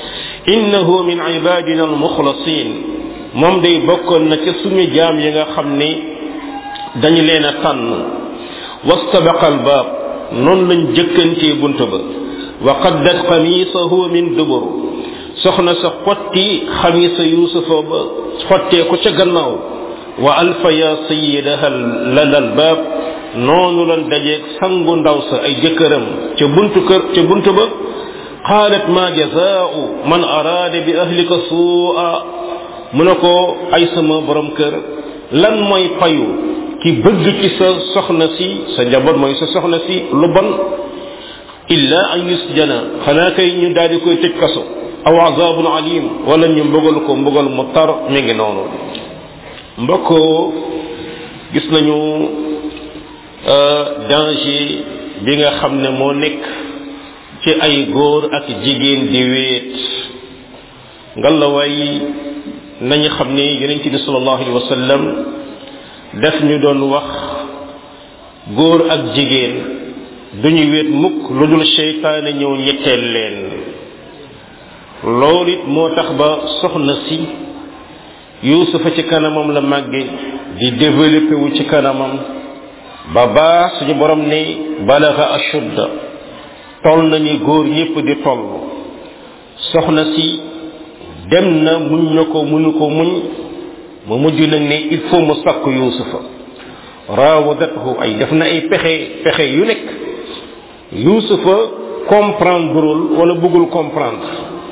innahu min ibadina almuxlasin moom day bokkoon na ca suñu jaam yi nga xam ni dañu leen a tànn wastabaqa albaab noonu lañ jëkkantee bunt ba wa qaddat xamiisahu min dubur soxna sa xotti xamiisa yuusufa ba xottee ko ca gannaaw wa alfa ya sayidaha lal albaab noonu lan dajeeg sangu ndaw sa ay jëkkëram ca buntu kër ca buntu ba qaalat ma jazaau man araada bi ahlika suua mu ne ko ay sama borom kër lan mooy payu ki bëgg ci sa soxna si sa njaboot mooy sa soxna si lu bon illa an yusjana xanaa kay ñu daal di koy tëj kaso aw azabun alim wala ñu mbugal ko mbugal mu tar mi ngi noonu mbokk gis nañu danger bi nga xam ne moo nekk ci ay góor ak jigéen di wéet ngalawaay nañu xam ne yonent bi sallallahu alayhi wa sallam def ñu doon wax góor ak jigéen duñu wéet mukk lu dul seytaane ñëw ñetteel leen loolu it moo tax ba soxna si yuusufa ci kanamam la màgge di développé wu ci kanamam ba baa suñu borom ne balaga ashudda toll na ni góor ñépp di toll soxna si dem na muñ na ko mënu ko muñ mu mujj nag ne il faut mu sakk yuusufa raawadathu ay def na ay pexe pexe yu nekk yuusufa comprendreul wala bëggul comprendre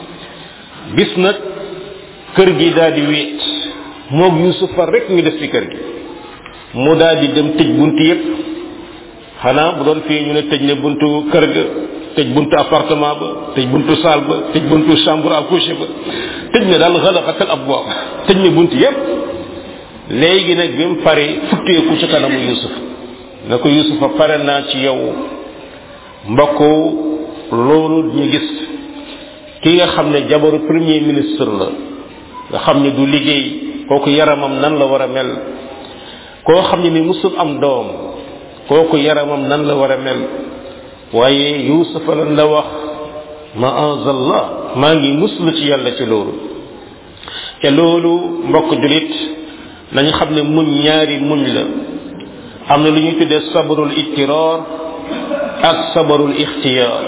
bis nag kër gi daal di wéet moog yuusufa rek ñu def ci kër gi mu daal di dem tëj bunt yépp xanaa bu doon fii ñu ne tëj ne buntu kër ga tëj buntu appartement ba tëj buntu salle ba tëj buntu chambre à coucher ba tëj ne daal xalaxatal ab bopp tëj ne bunt yépp léegi nag bi mu pare futteeku ci kanamu yusuf na ko yusufa pare naa ci yow mbokk loolu ñu gis ki nga xam ne jabaru premier ministre la nga xam ne du liggéey kooku yaramam nan la war a mel koo xam ne ni musul am doom kooku yaramam nan la war a mel waaye yusufa lan la wax maazallah maa ngi muslu ci yàlla ci loolu te loolu mbokk julit nañu xam ne muñ ñaari muñ la am na lu ñuy tuddee sabarul ittiraar ak sabarul ixtiyaar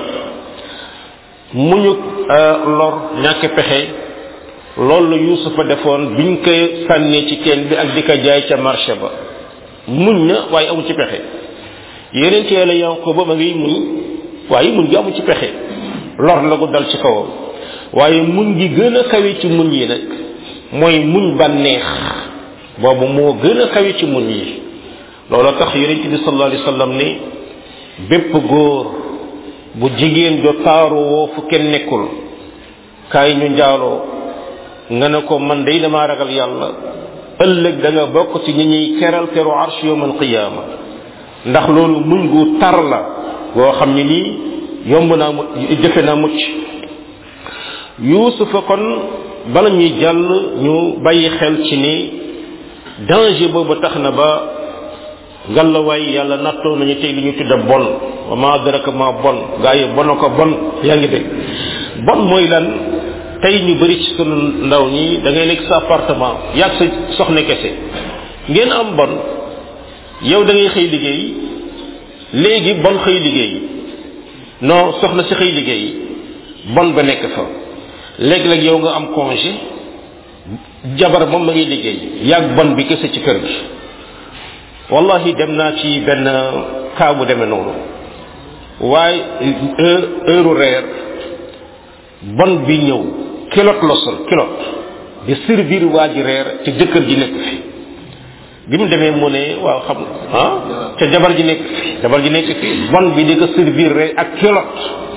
muñu lor ñàkk pexe loolu la yusufa defoon biñ ko sànnee ci teen bi ak di ko jaay ca marché ba muñ na waaye amu ci pexe yeneen ci yàlla yanqoba ma ngi muñ waaye muñ gi amu ci pexe lor la gu dal ci kawam waaye muñ gi gën a kawe ci muñ yi nag mooy muñ bànneex boobu moo gën a kawe ci muñ yi loolu tax yonent bi sallallahu alayhi wasallam ne bépp góor bu jigéen jo taaru woo fu kenn nekkul kaay ñu njaaloo nga ne ko man day damaa ragal yàlla ëllëg da nga bokk ci ñi ñuy keral keru arsh yowm alqiyama ndax loolu muñ gu tar la goo xam ne nii yomb naa mu jëfe naa mucc yuusufa kon bala ñuy jàll ñu bàyyi xel ci ni danger boobu tax na ba ngallawaay yàlla nattoo nañu tey li ñu tudda bon wa ma adraka ma bon gaa yi bon ko bon yaa ngi dégg bon mooy lan tey ñu bëri ci sunu ndaw ñi da ngay nekk sa appartement yàgg sa soxna kese ngeen am bon yow da ngay xëy liggéey léegi bon xëy liggéey non soxna si xëy liggéey bon ba nekk fa léeg-léeg yow nga am congé jabar moom ma ngi liggéey yàgg bon bi kese ci kër gi wallahi dem naa ci benn kaa bu demee noonu waaye heure reer bon bi ñëw kilot la sol kilot di servir waa ji reer te jëkkër ji nekk fi bi mu demee mu ne waaw xam ah te jabar ji nekk fi jabar ji nekk fi bon bi di ko servir reer ak kilot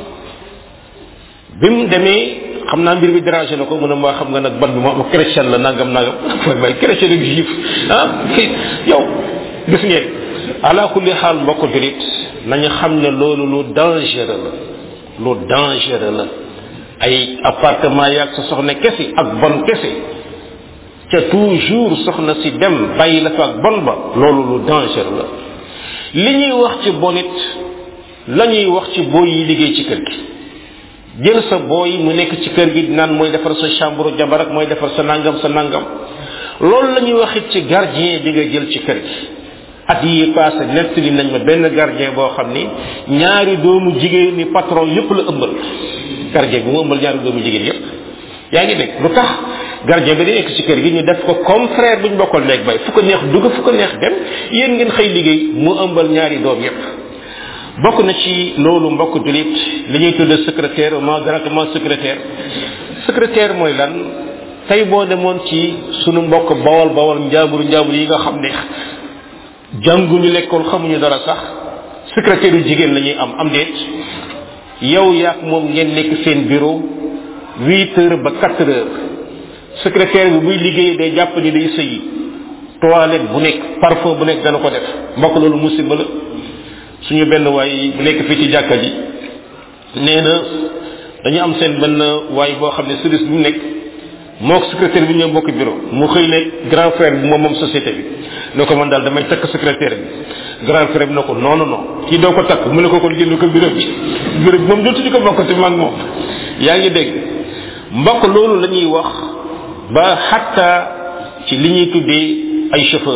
bi mu demee xam naa mbir bi dérangé na ko mu ne maa xam nga nag bon bi moom chrétien la nangam nangam mooy may chrétien ak juif ah yow gis ngeen ala kulli xaal mbokk julit nañu xam ne loolu lu dangereux la lu dangereux la ay appartement yaag sa soxna kese ak bon kese ca toujours soxna si dem bàyyi la fa ak bon ba loolu lu dangereux la li ñuy wax ci bonit la ñuy wax ci booy yi liggéey ci kër gi jël sa booy mu nekk ci kër gi naan mooy defar sa chambre jabar ak mooy defar sa nangam sa nangam loolu la ñuy wax it ci gardien bi nga jël ci kër gi at yi passé nettali nañ ma benn gardien boo xam ni ñaari doomu jigéen ni patron yépp la ëmbal gardien bi mu ëmbal ñaari doomu jigéen yépp yaa ngi dégg lu tax gardien bi di nekk ci kër gi ñu def ko comme frère bu ñu bokkal nekk bay fu ko neex dugg fu ko neex dem yéen ngeen xëy liggéey mu ëmbal ñaari doom yépp bokk na ci loolu mbokk julit li ñuy tudde secrétaire ma directement secrétaire secrétaire mooy lan tey boo demoon ci sunu mbokk bawal bawal njaambur njaambur yi nga xam ne jànguñu lekkool xamuñu dara sax secrétaire yu jigéen la ñuy am am déet yow yaak moom ngeen nekk seen bureau huit heures ba quatre heures secrétaire bi buy liggéey day jàpp ni day sëyi toilette bu nekk parfum bu nekk dana ko def mbokk loolu musiba la suñu benn waay bu nekk fii ci jàkka ji nee na dañu am seen benn waay boo xam ne service bi mu nekk moo ko secrétaire bi ñoo bokk bureau mu xëy ne grand frère bi moom moom société bi ne ko man daal damay takk secrétaire bi grand frère bi ne ko non non non kii doo ko takk mu ne ko kon génn ko bureau bi bureau bi moom dootuñu ko bokkati mag moom yaa ngi dégg mbokk loolu la ñuy wax ba xatta ci li ñuy tuddee ay chauffeur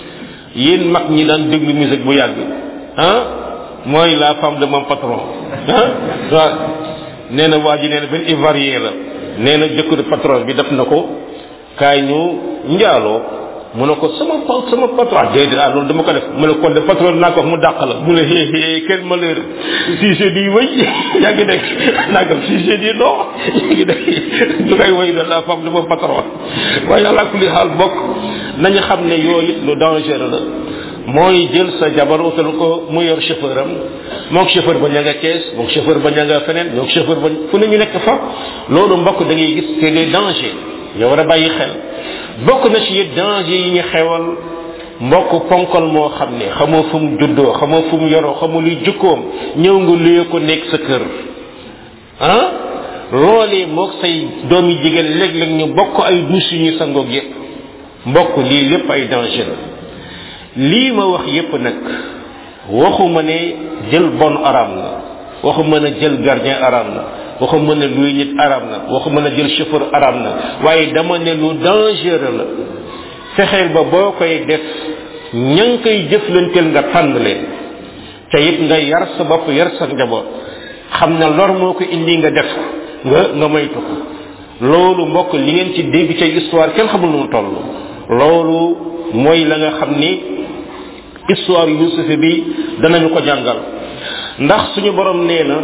yéen mag ñi daan déglu musique bu yàgg ah mooy la femme de mon patron ah waaw nee na waa ji nee na benn ivoirien la nee na jëkkër patron bi def na ko kaay ñu njaaloo mu ne ko sama sama patron déedéet ah loolu dama ko def mu ne kon de patron naa ko wax mu dàq la mu ne hé hé quel malheur si je dis oui yaa ngi dégg nangam si je dis non yaa ngi dégg du koy woy de la femme de mon patron waaye yàlla kulli xaal bokk nañu xam ne yooyu lu dangereux la mooy jël sa jabar utal ko mu yor chauffeur am moog chauffeur ba ña nga kees moog chauffeur ba ña nga feneen moog chauffeur ba fu ne ñu nekk fa loolu mbokk da ngay gis c'est des dangers yow war a bàyyi xel bokk na ci it danger yi ñu xewal mbokk ponkal moo xam ne xamoo fu mu juddoo xamoo fu mu yoroo xamoo luy jukkoom ñëw nga luye ko nekk sa kër ah loolee moog say doomi jigéen léeg-léeg ñu bokk ay douche yu ñu sangoog yépp mbokk lii lépp ay danger la lii ma wax yépp nag waxuma ne jël bon araam na waxuma ne jël gardien araam na waxuma ne luy nit araam na waxuma ne jël chauffeur araam na waaye dama ne lu dangereux la fexeel ba boo koy def ña ngi koy jëflanteel nga tànn leen te it nga yar sa bopp yar sa njaboot xam ne lor moo ko indi nga def ko nga nga moytu ko loolu mbokk li ngeen ci dégg ca histoire kenn xamul nu mu toll loolu mooy la nga xam ni histoire yusuf bi danañu ko jàngal ndax suñu borom nee na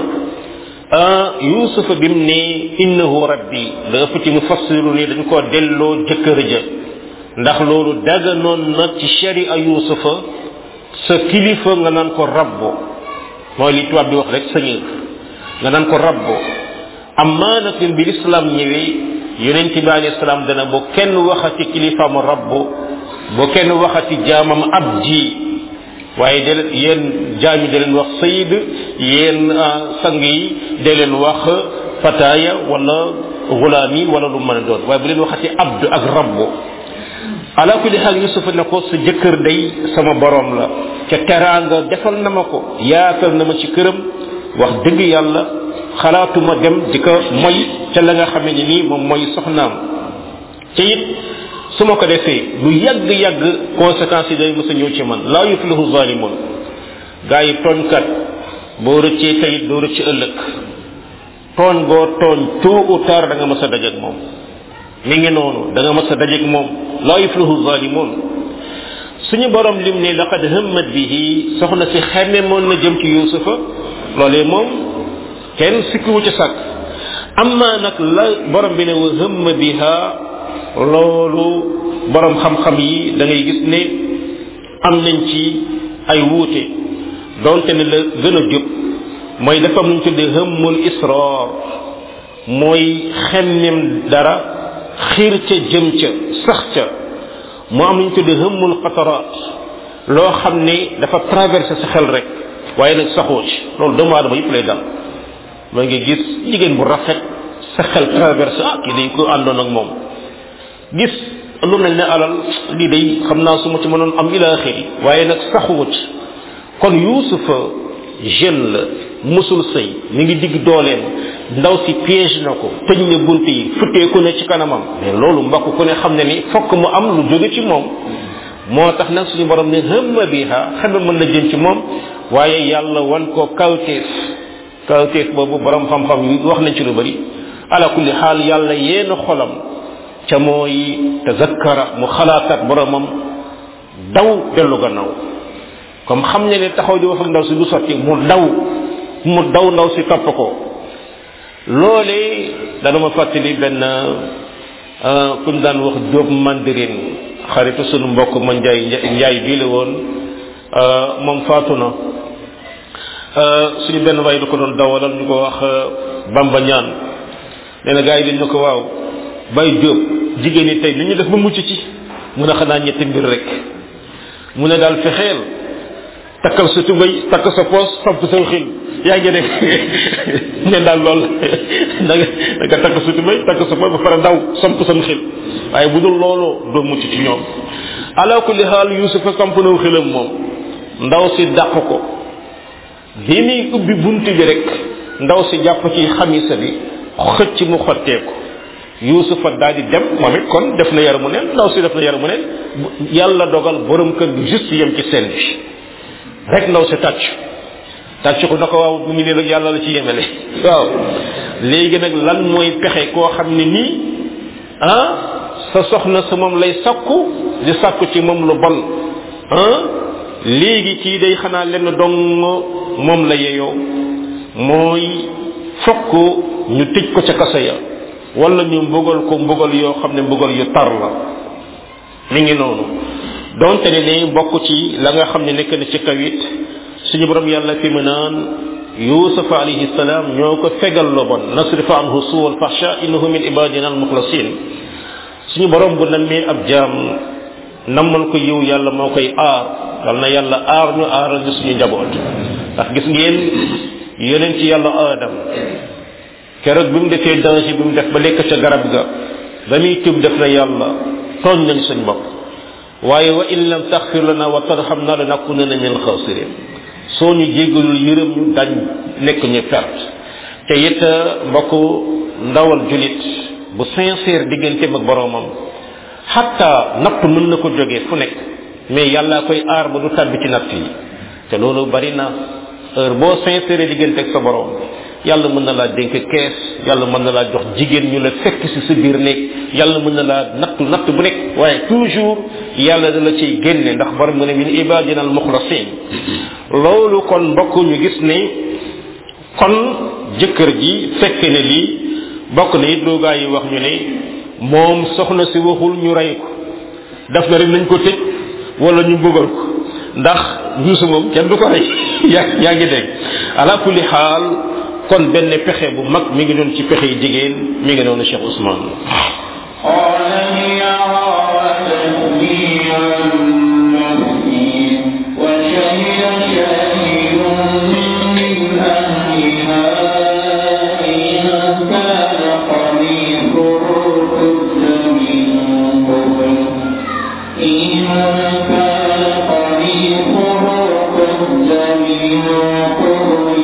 yusuf bi mu ne innahu rabbi la ëpp ci mu fassiru ni dañ ko delloo jëkkër ja ndax loolu daganoon na ci sharia yusufa sa kilifa nga naan ko rabbo mooy li tubaab di wax rek seigneur nga naan ko rabbo amma nag bi l'islam ñëwee yonent bi alayhi salaam dana bu kenn waxati kilifaam rabb bu kenn waxati jaamam abdi waaye de leen yéen jaam yi da leen wax sayid yéen sang yi da leen wax fataaya wala gulaam yi wala lu mën a doon waaye bu leen waxati abdu ak rabbu ala kulli xaal yusufa ne ko sa jëkkër day sama borom la ca teraanga defal na ma ko yaatal na ma ci këram wax dëgg yàlla xalaatuma dem di ko moy ca la nga xamee ni nii moom mooy soxnaam te it su ma ko defee lu yàgg yàgg conséquences yi day mës a ñëw ci man laa yuflihu zalimun gaa yi tooñkat boo rëccee tayit doo rëcc ëllëg tooñ goo tooñ tôt ou tard da nga mës a dajeeg moom mi ngi noonu da nga mës a dajeeg moom laa yuflihu zalimun suñu borom lim ne laqad hammat bihi soxna si xemme moon na jëm ci yusufa loolee moom kenn sikkiwu ci sàkk amma nag la borom bi ne wa hamma biha loolu borom xam-xam yi da ngay gis ne am nañ ci ay wuute donte ne la gën a jub mooy dafa am lu ñu tuddee hëmmul israr mooy xemmem dara xiir ca jëm ca sax ca mu am lu ñu tuddee hëmmul qataraat loo xam ne dafa traversé sa xel rek waaye nag saxoo ci loolu doomu aadama yëpp lay dal ma ngi gis jigéen bu rafet sa xel traversé ah kii day ko àndoon ak moom gis lu mel ne alal lii day xam naa su ma ci mënoon am ila axiri waaye nag saxuwu ci kon yuusufa jeune la musul sëy mi ngi digg dooleem ndaw si piège na ko tëj na bunt yi futteeku ne ci kanamam mais loolu mbokk ku ne xam ne ni fokk mu am lu jóge ci moom moo tax nag suñu borom ne hëmma biha xame mën na jëm ci moom waaye yàlla wan ko kawteef kawteef boobu borom xam-xam yi wax nañ ci lu bari ala kulli xaal yàlla yéena xolam ca mooy tazakkara mu xalaatat boromam daw dellu gannaaw comme xam ne ne taxaw di wax ak ndaw si du sotti mu daw mu daw ndaw si topp ko loolee dana ma fàttali benn kuñ daan wax jóob mandarin xaritu sunu mbokk ma njaay njaay bii la woon moom faatu na suñu benn waay du ko doon dawalal ñu ko wax bamba ñaan nee na gars yi dañ ne ko waaw bay jóob jigéen ñi tey li ñu def ba mucc ci mun a xanaa ñetti mbir rek mu ne daal fexeel takkal sa tubay takk sa poos samp sa xil yaa ngi def ne daal lool da nga da nga takk sa tubay takk sa poos ba pare daw samp sam xil waaye bu dul loolu doo mucc ci ñoom ala kulli xaal yusufa samp naw xilam moom ndaw si dàq ko bi muy ubbi bunt bi rek ndaw si jàpp ci xamisa bi xëcc mu xotteeku yusufa daal di dem moom it kon def na yaramu neen ndaw si def na yaramu neen yàlla dogal borom kër gi juste yem ci seen bi rek ndaw si tàcc tàcc ko na ko waaw mu ngi ne nag yàlla la ci yemele waaw léegi nag lan mooy pexe koo xam ne nii ah sa soxna sa moom lay sakku di sakku ci moom lu bon ah léegi kii day xanaa lenn dong moom la yeyoo mooy fokk ñu tëj ko ca kaso ya wala ñu mbugal ko mbugal yoo xam ne mbugal yu tar la mi ngi noonu donte ne ne bokk ci la nga xam ne nekk na ci kawit suñu borom yàlla fi mu naan yusuf alayhi salaam ñoo ko fegal lo bon nasrifa anhu suu wal fahsha innahu min ibadina al mukhlasin suñu borom bu nammee ab jaam nammal ko yiw yàlla moo koy aar yal na yàlla aar ñu aaral ñu suñu njaboot ndax gis ngeen yeneen ci yàlla aadam keroog bi mu defee danger bi mu def ba lekk ca garab ga ba muy tub def na yàlla tooñ nañ suñ bopp waaye wa in lam taxfir lana wa tarhamna lanakunanna min alxasirin soo ñu jéggalul yërëm ñu dañ nekk ñu perte te it mbokk ndawal julit bu sincère digganteem ak boroomam xatta natt mën na ko jógee fu nekk mais yàlla koy aar ba du tàbbi ci natt yi te loolu bari na heure boo sincère diggante ak sa borom yàlla mën na laa dénk kees yàlla mën na laa jox jigéen ñu la fekk si sa biir néeg yàlla mën na laa nattu natt bu nekk waaye toujours yàlla da la ciy génne ndax borom mu ne min ibadina al muxlasin loolu kon mbokk ñu gis ne kon jëkkër ji fekk ne lii bokk na it loogaa yi wax ñu ne moom soxna si waxul ñu rey ko daf na rek nañ ko tëj wala ñu bëggal ko ndax yuusu moom kenn du ko rey yaa yaa ngi dégg ala kulli xaal kon benn pexe bu mag mi ngi doon ci pexe yi jigéen mi ngi noonu Cheikh Ousmane قال هي راودتني عن نفسي وشهد شاهد من أهلها إن كان قميصه قد من قبل إن كان قميصه قد من قبل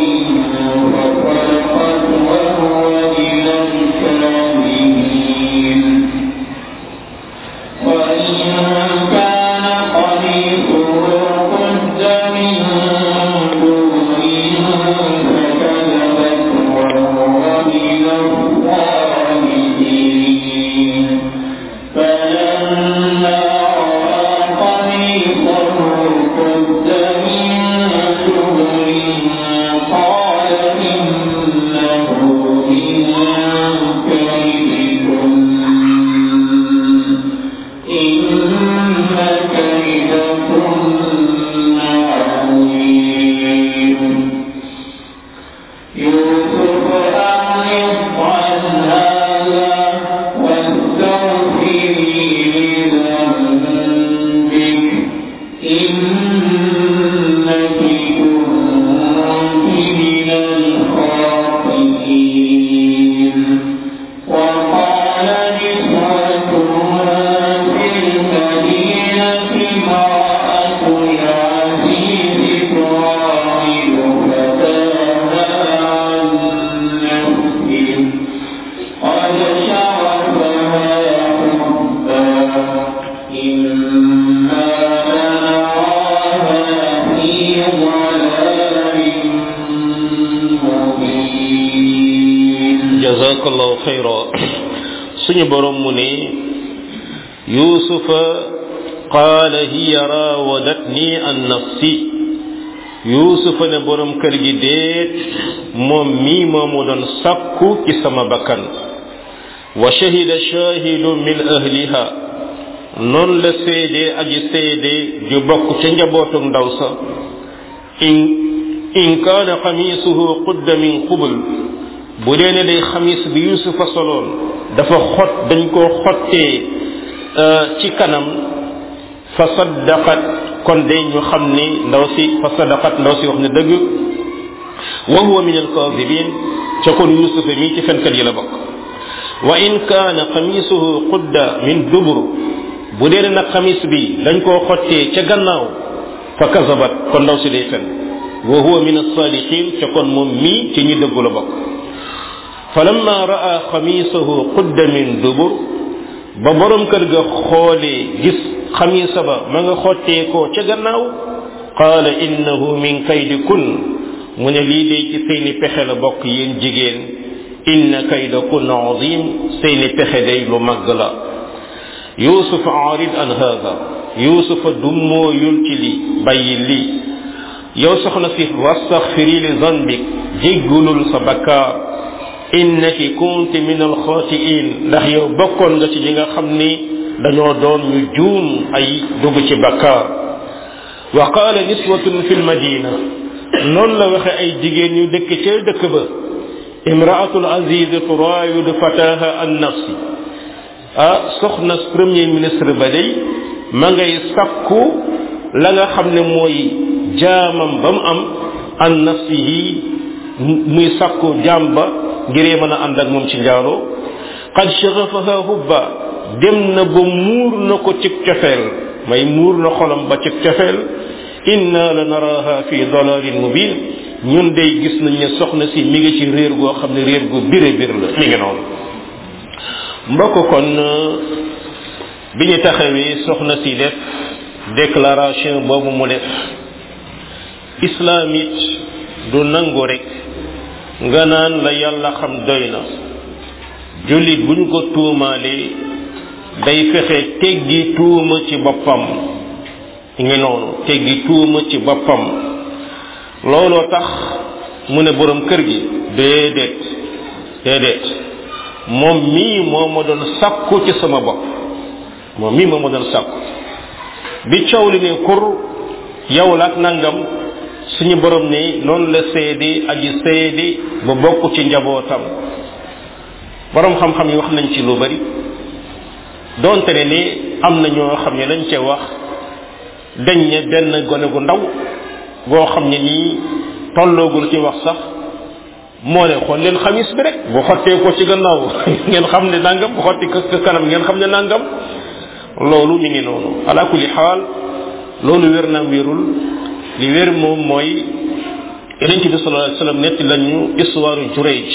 فصدقت وهو من الكاذبين وإن كان قميصه قد من دبر فكذبت وهو من الصادقين فلما رأى قميصه قد من دبر قال إنه من كيدكن إن كيدكن عظيم يوسف أعرض عن هذا واستغفري لذنبك إنك كنت من الخاطئين وقال نسوة في المدينة امرأة العزيز تراود فتاها عن نفسه قد شغفها حبا إنا لنراها في ضلال مبين jazakallahu xayra suñu borom mu ne yusufa qaala hiya raawadatni an nafsi yusufa ne borom kër gi déet moom mii moomu doon sakku ci sama bakkan wa shahida shahidu min ahliha noonu la seede aji seede ju bokk ca njabootu ndaw sa in in kaana xamiisuhu qudda min qubul bu dee ne day xamis bi yusufa soloon dafa xot dañ koo xottee ci kanam fa saddaqat kon day ñu xam ni ndaw si fa saddaqat ndaw si wax ne dëgg wa huwa min alkaadibin ca kon yusufa mii ci fenkat yi la bokk wa in kaana xamisuhu qudda min dubur bu dee ne nag xamis bi dañ koo xottee ca gannaaw fa kazabat kon ndaw si day fen wa huwa min alsadiqin ca kon moom mii ci ñi dëggu la bokk falamma raa xamisahu qudda min dubur ba borom kër ga xoolee gis xamisa ba ma nga xottee ko ca gannaaw qaala innahu min kaydi kun mu ne lii day ci seeni pexe la bokk yéen jigéen inna kayda kun azim seeni pexe day lu màgg la yusuf aarid an hada yusufa dummooyul ci li bàyyi lii yow soxna si wastaxfiri li zanbik jéggulul sa bakkaar innaki kunti min alxaatiin ndax yow bokkoon nga ci ñi nga xam ni dañoo doon ñu juum ay dugg ci bakkaar wa qaala niswatun fi lmadina noonu la waxe ay jigéen ñu dëkk ca dëkk ba imraatul aziz turaawidu fataha an nafsi ah soxna premier ministre ba day ma ngay sakku la nga xam ne mooy jaamam ba mu am an nafsihi muy sakku jaam ba ngiree mën a ànd ak moom ci njaaloo qad shaghafaha hubba dem na ba muur na ko cig cofeel may muur na xolam ba cig cofeel inna la naraha fi dalalin mubin ñun day gis nañ ne soxna si mi ngi ci réer goo xam ne réer gu bire bir la mi ngi noonu mbokk kon bi ñu taxawee soxna si def déclaration boobu mu def islam it du nangu rek nga naan la yàlla xam doy na jullit buñ ko tuumaalee day fexe teggi tuuma ci boppam ngi noonu teggi tuuma ci boppam looloo tax mu ne borom kër gi déedéet déedéet moom mii moo ma doon sakku ci sama bopp moom mii moo ma doon sakku bi coow li ne kur yow la ak nangam suñu borom ne noonu la seede aji seede ba bokk ci njabootam borom xam-xam yi wax nañ ci lu bari donte ne ni am na ñoo xam ne lañ ca wax dañ ne benn gone gu ndaw goo xam ne nii tolloogul ci wax sax moo ne xool leen xamis bi rek bu xottee ko ci gannaaw ngeen xam ne nangam bu xotti ko kanam ngeen xam ne nangam loolu mi ngi noonu ala kulli xaal loolu wér na wérul li wér moom mooy yonente bi sallallahu alayhi wasallam netti lañu histoire Jurayj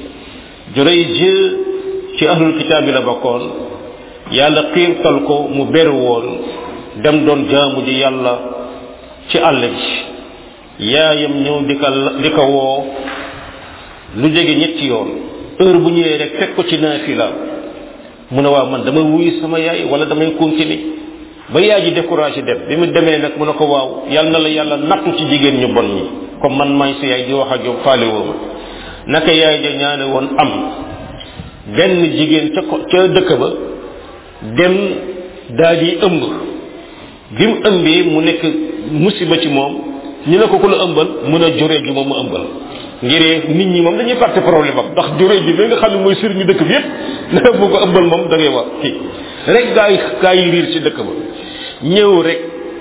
Jurayj ci ahlul kitaab bi la bokkoon yàlla xiirtal ko mu beru woon dem doon jaamu ji yàlla ci àll bi yaayam ñëw di ko di ko woo lu jege ñetti yoon heure bu ñëwee rek fekk ko ci naafila mu ne waaw man dama wuyu sama yaay wala damay continuer ba yaay ji découragé dem bi mu demee nag mu ne ko waaw yal na la yàlla nattu ci jigéen ñu bon ñi comme man maay sa yaay di wax ak yow faale woo ma naka yaay ja ñaane woon am benn jigéen ca ko ca dëkk ba dem daal di ëmb bi mu ëmbee mu nekk musiba ci moom ñu ne ko ku la ëmbal mun a juree ji moom mu ëmbal ngiree nit ñi moom dañuy fàtte problème am ndax juree ji bi nga xam ne mooy sëriñu dëkk bi yépp na bu ko ëmbal moom da ngay wax kii rek gaa yi gaa yi riir ci dëkk ba ñëw rek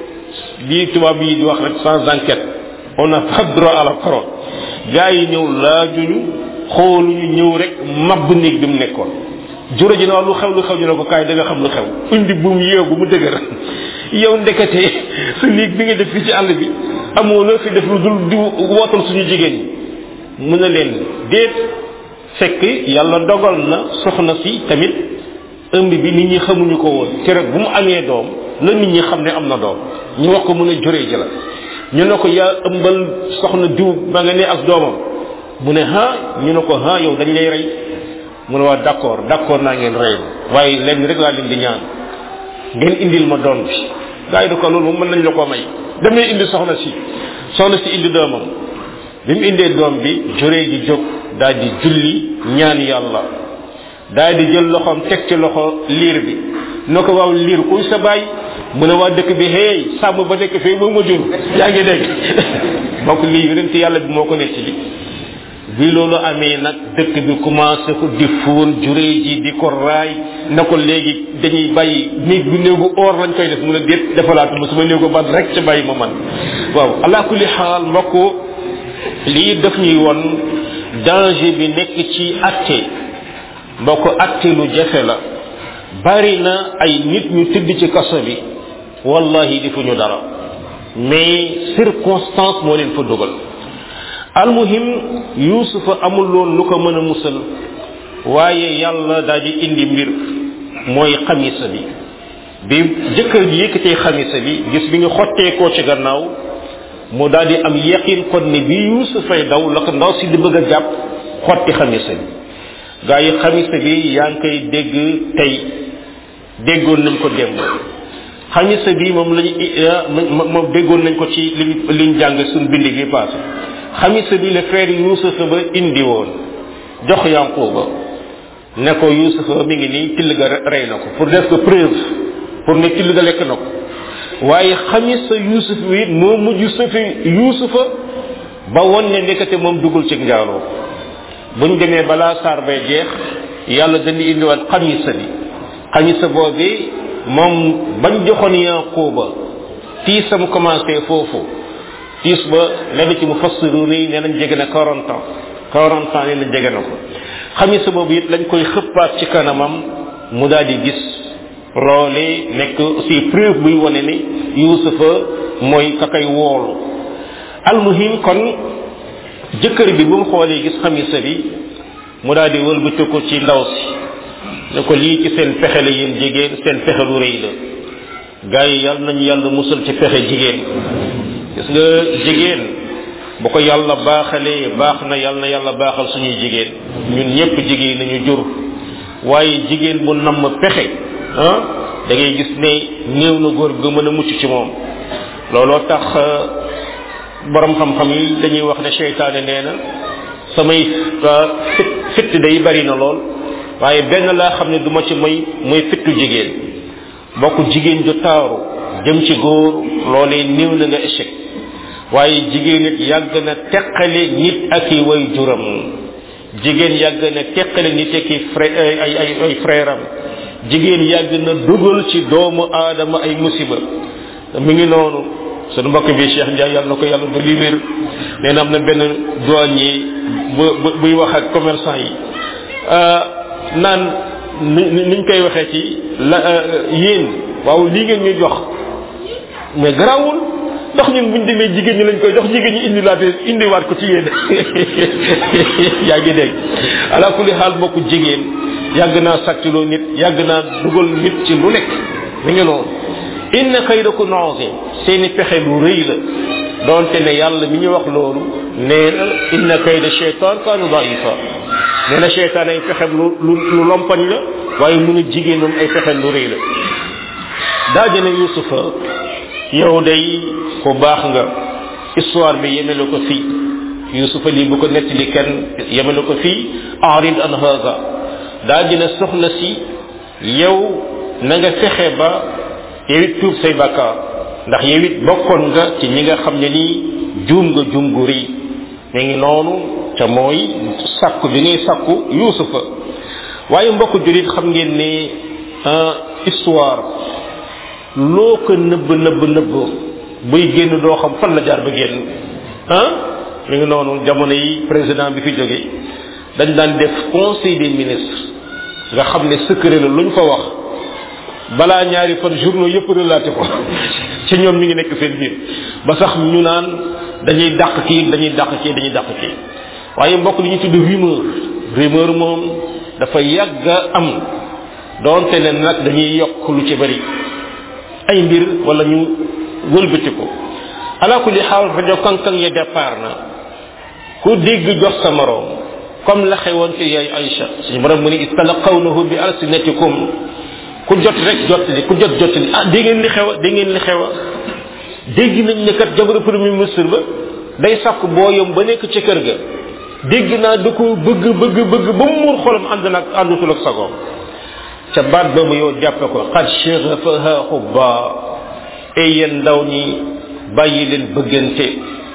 lii tubaab yi di wax rek sans enquête on n'a pas droit à la parole gaa yi ñëw laajuñu xooluñu ñëw rek mabb néeg bi mu nekkoon juree ji na lu xew lu xew ñu ne ko kaay da nga xam lu xew indi bu mu yeew bu mu dëgër yow ndekete sa néeg bi nga def fii ci àll bi amoo loo fi def lu dul di wootal suñu jigéen ñi mu ne leen déet fekk yàlla dogal na soxna si tamit ëmb bi nit ñi xamuñu ko woon keroog bu mu amee doom la nit ñi xam ne am na doom ñu wax ko mu ne juree ji la ñu ne ko yaa ëmbal soxna diw ba nga ne ak doomam mu ne ha ñu ne ko ha yow dañ lay rey mu ne waa d'accord d'accord naa ngeen rey waaye lenn rek laa leen di ñaan ngeen indil ma doom bi gaa yi da ko loolu moom mën nañ la ko may damay indi soxna si soxna si indi doomam bi mu indee doom bi juree ji jóg daal di julli ñaan yàlla daal di jël loxoom teg ci loxo liir bi na ko waaw liir kuy sa baay mu ne waa dëkk bi hey sàmm ba nekk fii moo ma jur yaa ngi dégg donc lii yonent yàlla bi moo ko nekk ci bi loolu amee nag dëkk bi commencé ko di fóon juree ji di ko raay na ko léegi dañuy bàyyi néeg bi néegu or lañ koy def mu ne déet defalaatu ma sama néegu ban rek ca bàyyi ma man waaw ala kulli xaal mbokk lii daf ñuy won danger bi nekk ci atte mbokk atte lu jafe la bari na ay nit ñu tëdd ci kaso bi wallahi defuñu dara mais circonstance moo leen fa dugal almuhim yusufa amul loon lu ko mën a musal waaye yàlla daal di indi mbir mooy xamisa bi bi jëkkër ji yëkkatee xamisa bi gis bi ñu xotteekoo ci gannaaw mu daal di am yaqin kon ne bi yusufay daw la ko ndaw si di bëgg a jàpp xotti xamisa bi gaa yi xamisa bi yaa ngi koy dégg tey déggoon nañ ko démb xamisa bi moom lañu moom déggoon nañ ko ci liñ liñ jàng suñ bind bi passé xamisa bi le frère yusufa ba indi woon jox yanquba ne ko yusufa mi ngi nii till ga rey na ko pour def ko preuve pour ne till ga lekk na ko waaye xamisa yusuf wi moo mujj safi yusufa ba won ne nekkate moom dugul ci njaaloo buñ demee balaa saar bay jeex yàlla dañuy indiwaat xamisa bi xamisa boobi moom bañ joxoon yanquba tiisam commencé foofu tiis ba lenn ci mu fassiru nii nee nañ jege na 40 ans 40 ans nee nañ jege na ko xamisa boobu it lañ koy xëppaat ci kanamam mu daal di gis loole nekk aussi preuve buy wane ni yusufa mooy ka koy woolu almuhim kon jëkkër bi bu mu xoolee gis xamisa bi mu daal di wëlbati ko ci ndaw si ne ko lii ci seen pexe la yéen jigéen seen pexe lu rëy la gars yi yàlla nañu yàlla musal ci pexe jigéen gis nga jigéen bu ko yàlla baaxalee baax na yàlla na yàlla baaxal suñuy jigéen ñun ñëpp jigéen nañu jur waaye jigéen bu namm pexe ah da ngay gis ne néew na góor ga mën a mucc ci moom looloo tax borom xam-xam yi dañuy wax ne seytaane nee na samay fit fitt day bari na lool waaye benn laa xam ne duma ci mooy mooy fittu jigéen bokk jigéen ju taaru jëm ci góor loolee néew na nga échec waaye jigéen it yàgg na teqale nit ak i way juram jigéen yàgg na teqale nit ak i frère ay ay ay frère am jigéen yàgg na dugal ci doomu aadama ay musiba mi ngi noonu sunu mbokk bi Cheikh Ndiaye yàlla na ko yàlla ba li wér nee na am na benn douanier bu buy wax ak commerçant yi naan ni niñ koy waxee ci la yéen waaw lii ngeen ñuy jox mais garaawul ndax ñun buñ demee jigéen ñi lañ koy jox jigéen ñi indi laate indiwaat ko ci yéen yaa ngi dégg ala kulli xaal mbokku jigéen yàgg naa sàccloo nit yàgg naa dugal nit ci lu nekk mi ngi noonu inna kaydakum azim seeni pexe lu rëy la doonte ne yàlla mi ñu wax loolu nee na inna kayda shaytan kaanu daifa nee na shaytan ay pexe lu lu lu lompañ la waaye mun a jigéen moom ay pexe lu rëy la daa jëne yusufa yow day ku baax nga histoire bi yemele ko fii yusufa lii bu ko nettali kenn yemele ko fii arid an haza daa dina soxna si yow na nga fexe ba yow it tuub say bakkaar ndax yow it bokkoon nga ci ñi nga xam ne nii juum nga juum gu rëy mi ngi noonu te mooy sakku bi ngay sakku yusufa waaye mbokk julit xam ngeen ne histoire loo ko nëbb nëbb nëbb buy génn doo xam fan la jaar ba génn ah mi ngi noonu jamono yi président bi fi jóge dañ daan def conseil des ministres nga xam ne secret la luñ fa wax balaa ñaari fan journaux yëpp relaté ko ci ñoom ñu ngi nekk seen biir ba sax ñu naan dañuy dàq kii dañuy dàq kii dañuy dàq kii waaye mbokk li ñu tudd rumeur rumeur moom dafa yàgg a am doonte ne nag dañuy yokk lu ci bari ay mbir wala ñu wëlbati ko ala kulli xaal rajo kankan ya départ na ku dégg jox sa moroom comme la xewoon ci yaay Aïcha suñu borom mu ni istalaqawnahu bi alsinatikum ku jot rek jottali ku jot jottali ah dégg ngeen li xew a dégg ngeen li xew a dégg nañ ne kat jabaru premier ministre ba day sàkk booyam ba nekk ci kër ga dégg naa da ko bëgg bëgg bëgg ba mu muur xolam ànd nag àndutul ak sagoom ca baat ba mu yow jàppe ko xad shaghafaha xubba ay yéen ndaw ñi bàyyi leen bëggante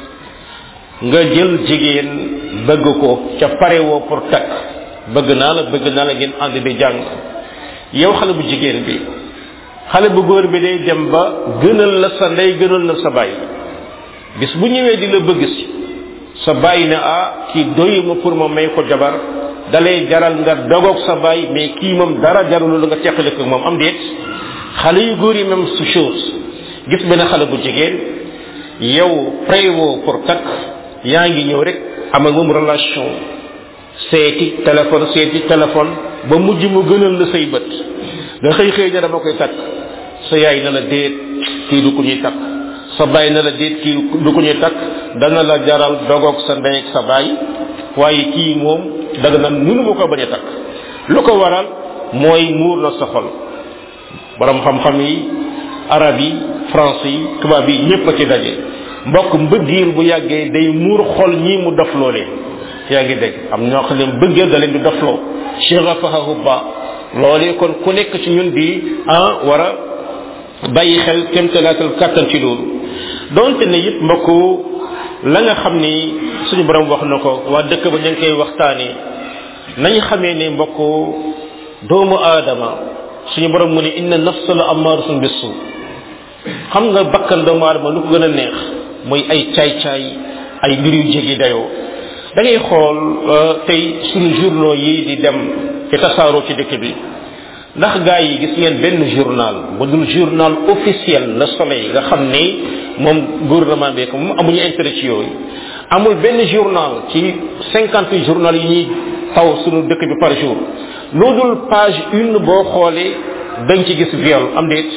nga jël jigéen bëgg ko ca pare woo pour takk bëgg naa la bëgg naa la ngeen ànd di jàng yow xale bu jigéen bi xale bu góor bi day dem ba gënal la sa ndey gënal la sa bàyyi bis bu ñëwee di la bëgg si sa bàyyi ne ah kii doyuma pour ma may ko jabar dalay jaral nga dogoog sa bàyyi mais kii moom dara jarul la nga teqale ko moom am déet xale yu góor yi même su chose gis benn xale bu jigéen yow préwo pour takk yaa ngi ñëw rek am ak moom relation seeti téléphone seeti téléphone ba mujj mu gënal la say bët nga xëy xëy ne dama koy takk sa yaay na la déet kii du ko ñuy takk sa baay na la déet kii du ko ñuy takk dana la jaral dogoog sa ndey ak sa baay waaye kii moom daga na mënu ma ko bañ a takk lu ko waral mooy muur na sa xol borom xam-xam yi arab yi français yi tubaab yi ñëpp a ci daje mbokk mbëggeel bu yàggee day muur xol ñii mu dof loolee yaa ngi dégg am ñoo xam ne mbëggeel da leen di dofloo shirafahahu ba loolee kon ku nekk ci ñun di ah war a bàyyi xel kémtalaatal kàttan ci loolu donte ne it mbokk la nga xam ni suñu borom wax na ko waa dëkk ba ñu ngi koy waxtaanee nañ xamee ne mbokk doomu aadama suñu borom mu ne inna nafsa la amaaratun bisu xam nga bakkan doomu aadama lu ko gën a neex mooy ay caay-caay ay mbir yu jéggi dayoo da ngay xool tey suñu journaux yi di dem ci tasaaroo ci dëkk bi ndax gaa yi gis ngeen benn journal bu dul journal officiel le soleil nga xam ni moom gouvernement bi ko moom amuñu intérêt ci yooyu amul benn journal ci cinquante journal yi ñuy taw suñu dëkk bi par jour loo dul page une boo xoolee dañ ci gis viol am déet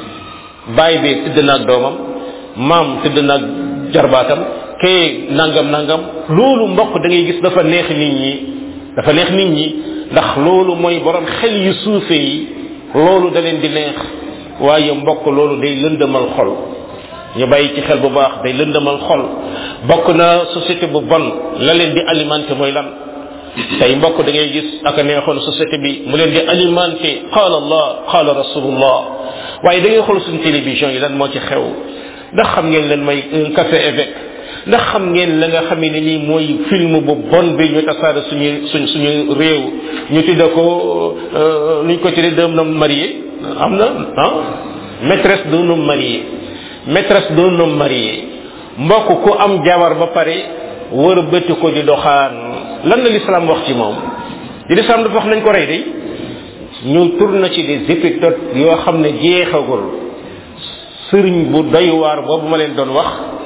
bàyyi bi tëdd naag doomam maam tëdd naag jarbaatam kee nangam nangam loolu mbokk da ngay gis dafa neex nit ñi dafa neex nit ñi ndax loolu mooy borom xel yu suufe yi loolu da leen di neex waaye mbokk loolu day lëndëmal xol ñu bàyyi ci xel bu baax day lëndëmal xol bokk na société bu bon la leen di alimenté mooy lan tey mbokk da ngay gis ak a neexoon société bi mu leen di alimenté qaala allah qaala rasulullah waaye da ngay xool suñu télévision yi lan moo ci xew ndax xam ngeen leen may un café évêque ndax xam ngeen la nga xamee ne nii mooy film bu bon bi ñu tasaare suñu suñ suñu réew ñu tudde ko nuñ ko tuddee d'un homme marié am na ah maîtresse d'un homme marié maîtresse d'un homme marié mbokk ku am jabar ba pare wër a bëtt ko di doxaan lan la l'islam wax ci moom di l'islam dafa wax nañ ko rey day ñu tourne ci des épisodes yoo xam ne jeexagul sëriñ bu doy waar boobu ma leen doon wax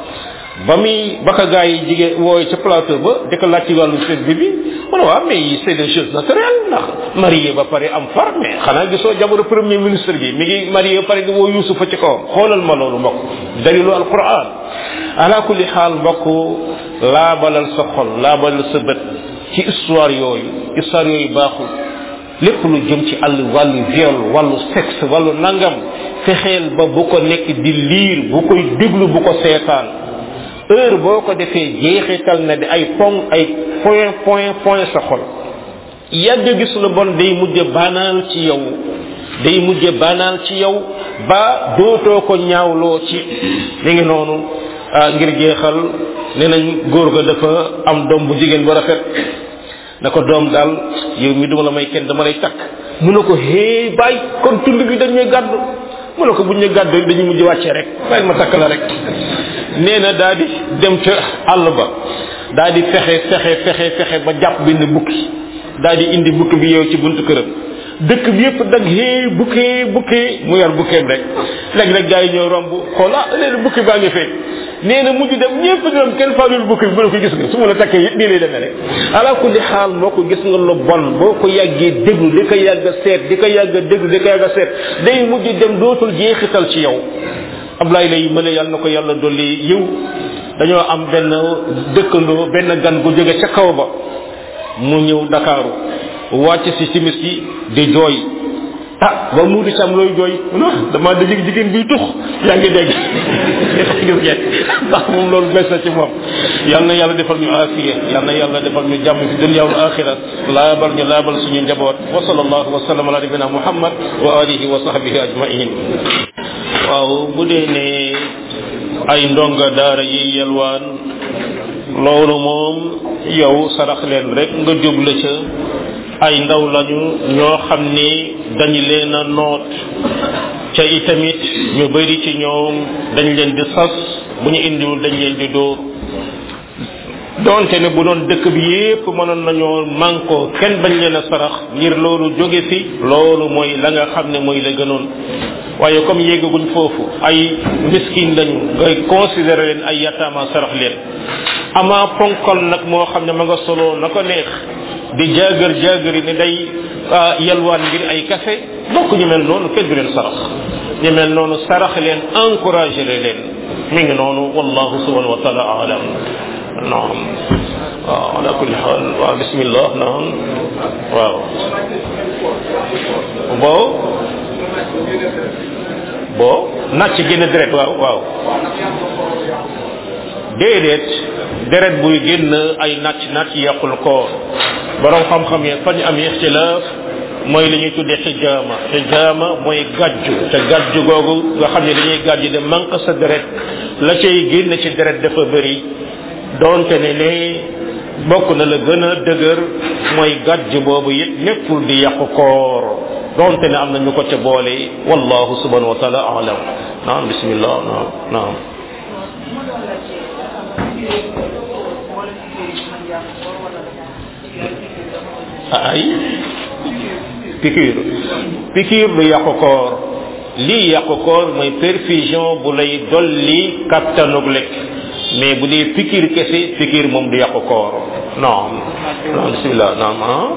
ba muy ba ko gars yi jigéen wooy ca plateau ba di ko laaj ci wàllu seen bi bi mu ne waaw mais c'est des choses naturelles ndax marié ba pare am far mais xanaa gisoo jamono premier ministre bi mi ngi marié ba pare di woo yusufa ci kawam xoolal ma loolu mbokk dalilu alquran ala kulli xaal mbokk laabalal sa xol laabalal sa bët ci histoire yooyu histoire yooyu baaxul lépp lu jëm ci àll wàllu viol wàllu sexe wàllu nangam fexeel ba bu ko nekk di liir bu koy déglu bu ko seetaan heure boo ko defee jeexital na di ay pong ay point point point sa xol yàgg gis lu bon day mujj banaal ci yow day mujj banaal ci yow ba dootoo ko ñaawloo ci mi ngi noonu ngir jeexal nee nañ góor ga dafa am doom bu jigéen bu rafet na ko doom daal yow mi duma la may kenn dama lay takk mu ne ko hee bàyyi kon tund bi dañuy gàddu mu ne ko buñ ñu gàddu dañuy mujj wàccee rek bàyyi ma takk la rek nee na daa di dem ca àll ba daa di fexe fexe fexe fexe ba jàpp benn bukki daa di indi bukki bi yow ci buntu këram dëkk bi yëpp dag hee bukkee bukkee mu yor bukkeem rek léeg-léeg gars yi ñëw romb xool ah léegi bukki baa ngi fee nee na mujj dem ñëpp ñoom kenn faalul bukki bi mu ne ko gis nga su ma la takkee yëpp nii lay demee rek ala kulli xaal moo ko gis nga lu bon boo ko yàggee déglu di ko yàgg a seet di ko yàgg a déglu di ko yàgg a seet day mujj dem dootul jeexital ci yow Ablaye lay mën a yàlla na ko yàlla dolli yiw dañoo am benn dëkkandoo benn gan gu jóge ca kaw ba mu ñëw Dakaaru wàcc si simis yi di jooy ah ba mu di ci am looy jooy non dama dajig jigéen biy tux yaa ngi dégg gis ngeen ndax moom loolu bes na ci moom yal na yàlla defal ñu afiya yal na yàlla defal ñu jàmm fi dunya wal axira laabal ñu laabal suñu njaboot wa sallallahu wa sallam ala nabina muhammad wa alihi wa sahbihi ajmain waaw bu dee ne ay ndonga daara yi yelwaan loolu moom yow sarax leen rek nga jubla ca ay ndaw lañu ñoo xam ni dañu leen a noot ca itamit ñu bari ci ñoom dañ leen di sas bu ñu indiwul dañ leen di dóor donte ne bu doon dëkk bi yépp mënoon nañoo mànkoo kenn bañ leen a sarax ngir loolu jóge fi loolu mooy la nga xam ne mooy la gënoon waaye comme yéggaguñ foofu ay miskin lañu ngay considéré leen ay yataama sarax leen ama ponkal nag moo xam ne ma nga solo na ko neex di jaagar jaagari ne day yalwaan ngir ay café bokk ñu mel noonu kenn du leen sarax ñu mel noonu sarax leen encouragé leen mi ngi noonu wallahu subhanahu wa taala alam naam waaw ala kulli xaal waaw bismillah naam waaw boo boo nàcc génn deret waaw waaw déedéet deret buy génn ay nàcc nàcc yàqul koor borom xam-xam yi fañ am ixtilaaf mooy li ñuy tuddee xijaama xijaama mooy gàjju te gàjju googu nga xam ne dañuy gàjju de manque sa deret la cay génn ci deret dafa bëri donte ne ne bokk na la gën a dëgër mooy gàjju boobu it nekkul di yàqu koor donte ne am na ñu ko ca boole wallahu subhanahu wa taala alam naam bismillah naam naam ay piqûre piqûre du yàqu koor lii yàqu koor mooy perfusion bu lay dolli kattanug lekk mais bu dee piqûre kese piqûre moom du yàqu koor non non bismillah naam ah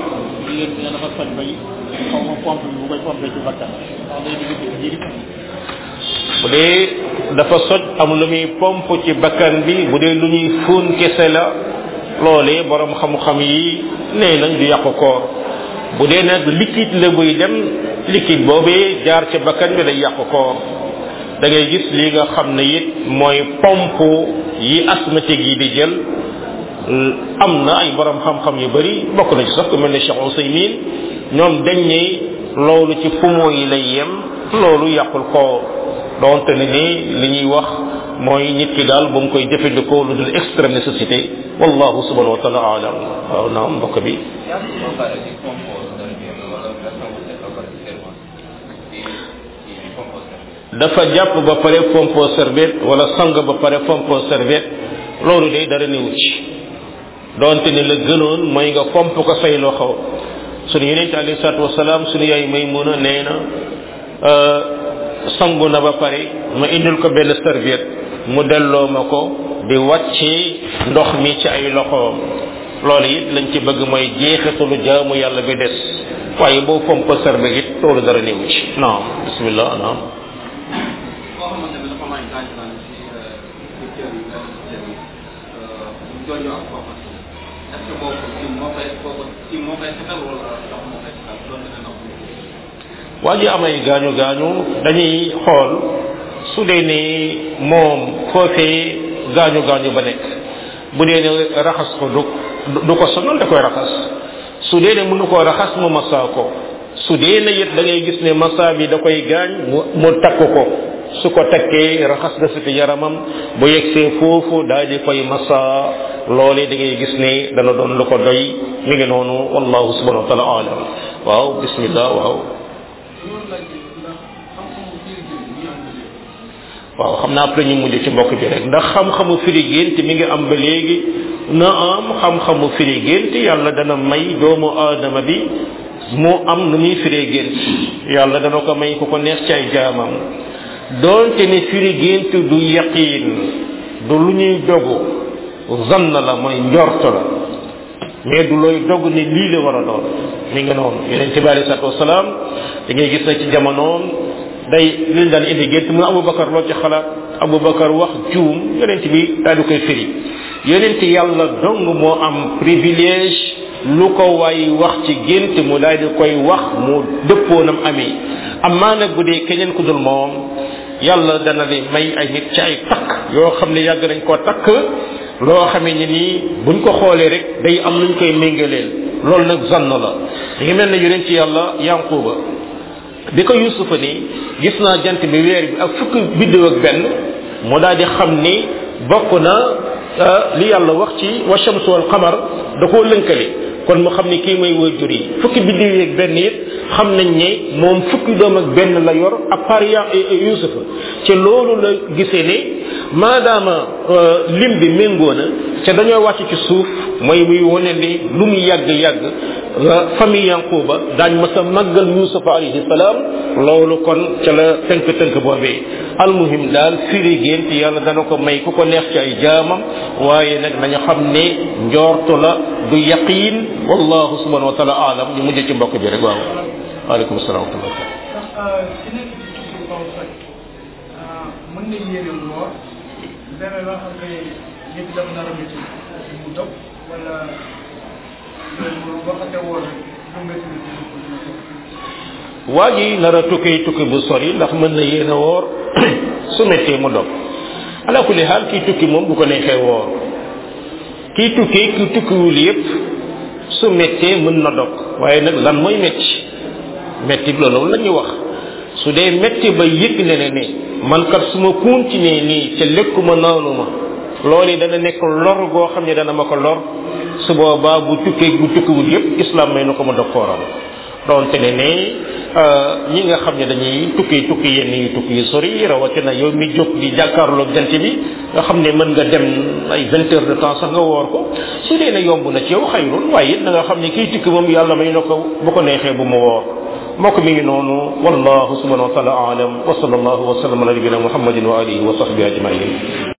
bu dee dafa soj am lu muy pompe ci bakkan bi bu dee lu ñuy fóon kese la loolee borom xam-xam yi nee nañ du yàqu koor bu dee nag liquide la buy dem liquide boobee jaar ci bakkan bi day yàqu koor da ngay gis li nga xam ne it mooy pompe yi asthmatique yi di jël am na ay borom xam-xam yu bari bokk na ci sax ku mel ne Cheikh Ousaymin ñoom dañ ne loolu ci poumon yi lay yem loolu yàqul koor donte ne ni li ñuy wax mooy nit ki daal ba mu koy jëfandikoo lu dul extrême nécessité wallahu subhanahu wa taala alam waaw naam mbokk bi dafa jàpp ba pare pompo serviette wala sang ba pare pompo serviette loolu day dara newu ci donte ne la gënoon mooy nga pomp ko say loxo sunu yeneen alayhi salaatu wasalaam sunu yaay Maymuna nee na sangu na ba pare ma indil ko benn serviette mu delloo ma ko di wàccee ndox mi ci ay loxoom loolu it lañ ci bëgg mooy jeexitalu jaamu yàlla bi des waaye boo pomp serviette it loolu dara newu ci naam bismillah naam koo xamante ne dafa may gaañ gaañ ci ci cër yi ak cër yi ñu jooju ak kooku est ce que boobu ci moo koy kooku ci moo koy setal wala ndox moo koy setal doon na ndox waa ji amay gaañu gaañu dañuy xool su dee ni moom foofee gaañu gaañu ba nekk bu dee ne raxas ko du du ko sonal da koy raxas su dee ne mënu koo raxas mu masaa ko su dee ne it da ngay gis ne massa bi da koy gaañ mu mu takk ko su ko takkee raxas na si yaramam bu yegsee foofu daal di koy massa loolee da ngay gis ne dana doon lu ko doy mi ngi noonu wallahu subhanahu wa taala alam waaw bismillah waaw waaw xam naa après ñu mujj ci mbokk bi rek ndax xam-xamu firi gént mi ngi am ba léegi na am xam-xamu firi gént yàlla dana may doomu aadama bi mu am nu muy firee gént yàlla dana ko may ku ko neex ci ay jaamam doonte ne firi gént du yaqiin du lu ñuy dogu zann la mooy njort la mais du looy dogg ne lii la war a doon mi ngi noonu yeneen ci bi alei salatu wasalaam da ngay gis na ci jamonoom day liñ daan indi gént mu abubakar loo ci xalaat abubakar wax juum yonent bi daal di koy firi yonent yàlla dong moo am privilège lu ko waay wax ci gént mu daal di koy wax mu dëppoonam amee amaa nag bu dee keneen ku dul moom yàlla dana li may ay nit ci ay takk yoo xam ne yàgg nañ koo takk loo xamee ni nii buñ ko xoolee rek day am luñ koy méngaleel loolu nag zann la li ngi mel ne yonent yàlla yanquba bi ko yusufa ni gis naa jant bi weer bi ak fukki biddew ak benn mu daal di xam ni bokk na li yàlla wax ci wa shamsu wal qamar da koo lënkale kon mu xam ni kii mooy waajur yi fukki biddew yi ak benn it xam nañ ne moom fukki doom ak benn la yor à part ya yusufa ci loolu la gisee ne maadaama lim bi méngoo na ca dañoo wàcc ci suuf mooy muy wane ni lu mu yàgg yàgg famille yanquba daañ ma sa màggal yusufa alayhi salaam loolu kon ca la tënk tënk boobee almuhim daal firi gént yàlla dana ko may ku ko neex ci ay jaamam waaye nag nañu xam ne njoortu la du yaqiin wallahu subhanahu wa taala alam ñu mujj ci mbokk bi rek waaw waaleykum salaam wa rahmatullah ndax ci nekk ci suuf kaw soj mën na yéene woor dara loo xam ne nit dafa nar a métti mu dog wala loolu boo xasee woor rek bu métti waa ji nar a tukki tukki bu sori ndax mën na yéene woor su méttee mu dog ala kulli xaal kii tukki moom bu ko neexee woor kii tukki ki tukkiwul yépp su méttee mën na dog waaye nag lan mooy métti métti loolu la ñuy wax su dee métti ba yëg ne ne ne man kat su ma continuer nii ca lekkuma naanuma loolu dana nekk lor goo xam ne dana ma ko lor su boobaa bu tukkee bu tukkiwul yépp islam may na ko ma dog kooram donte ne ne ñi nga xam ne dañuy tukki tukki yenn yi tukki yu sori rawatina yow mi jóg di jàkkaarloog jant bi nga xam ne mën nga dem ay vingt heures de temps sax nga woor ko su dee ne yomb na ci yow xayrul waaye it na nga xam ne kii tukki moom yàlla may na ko bu ko neexee bu mu woor mbokk mi ngi noonu wallahu subhanahu wa taala alam wa sallallahu wa sallam ala nabina muhammadin wa alihi wa sahbihi ajmain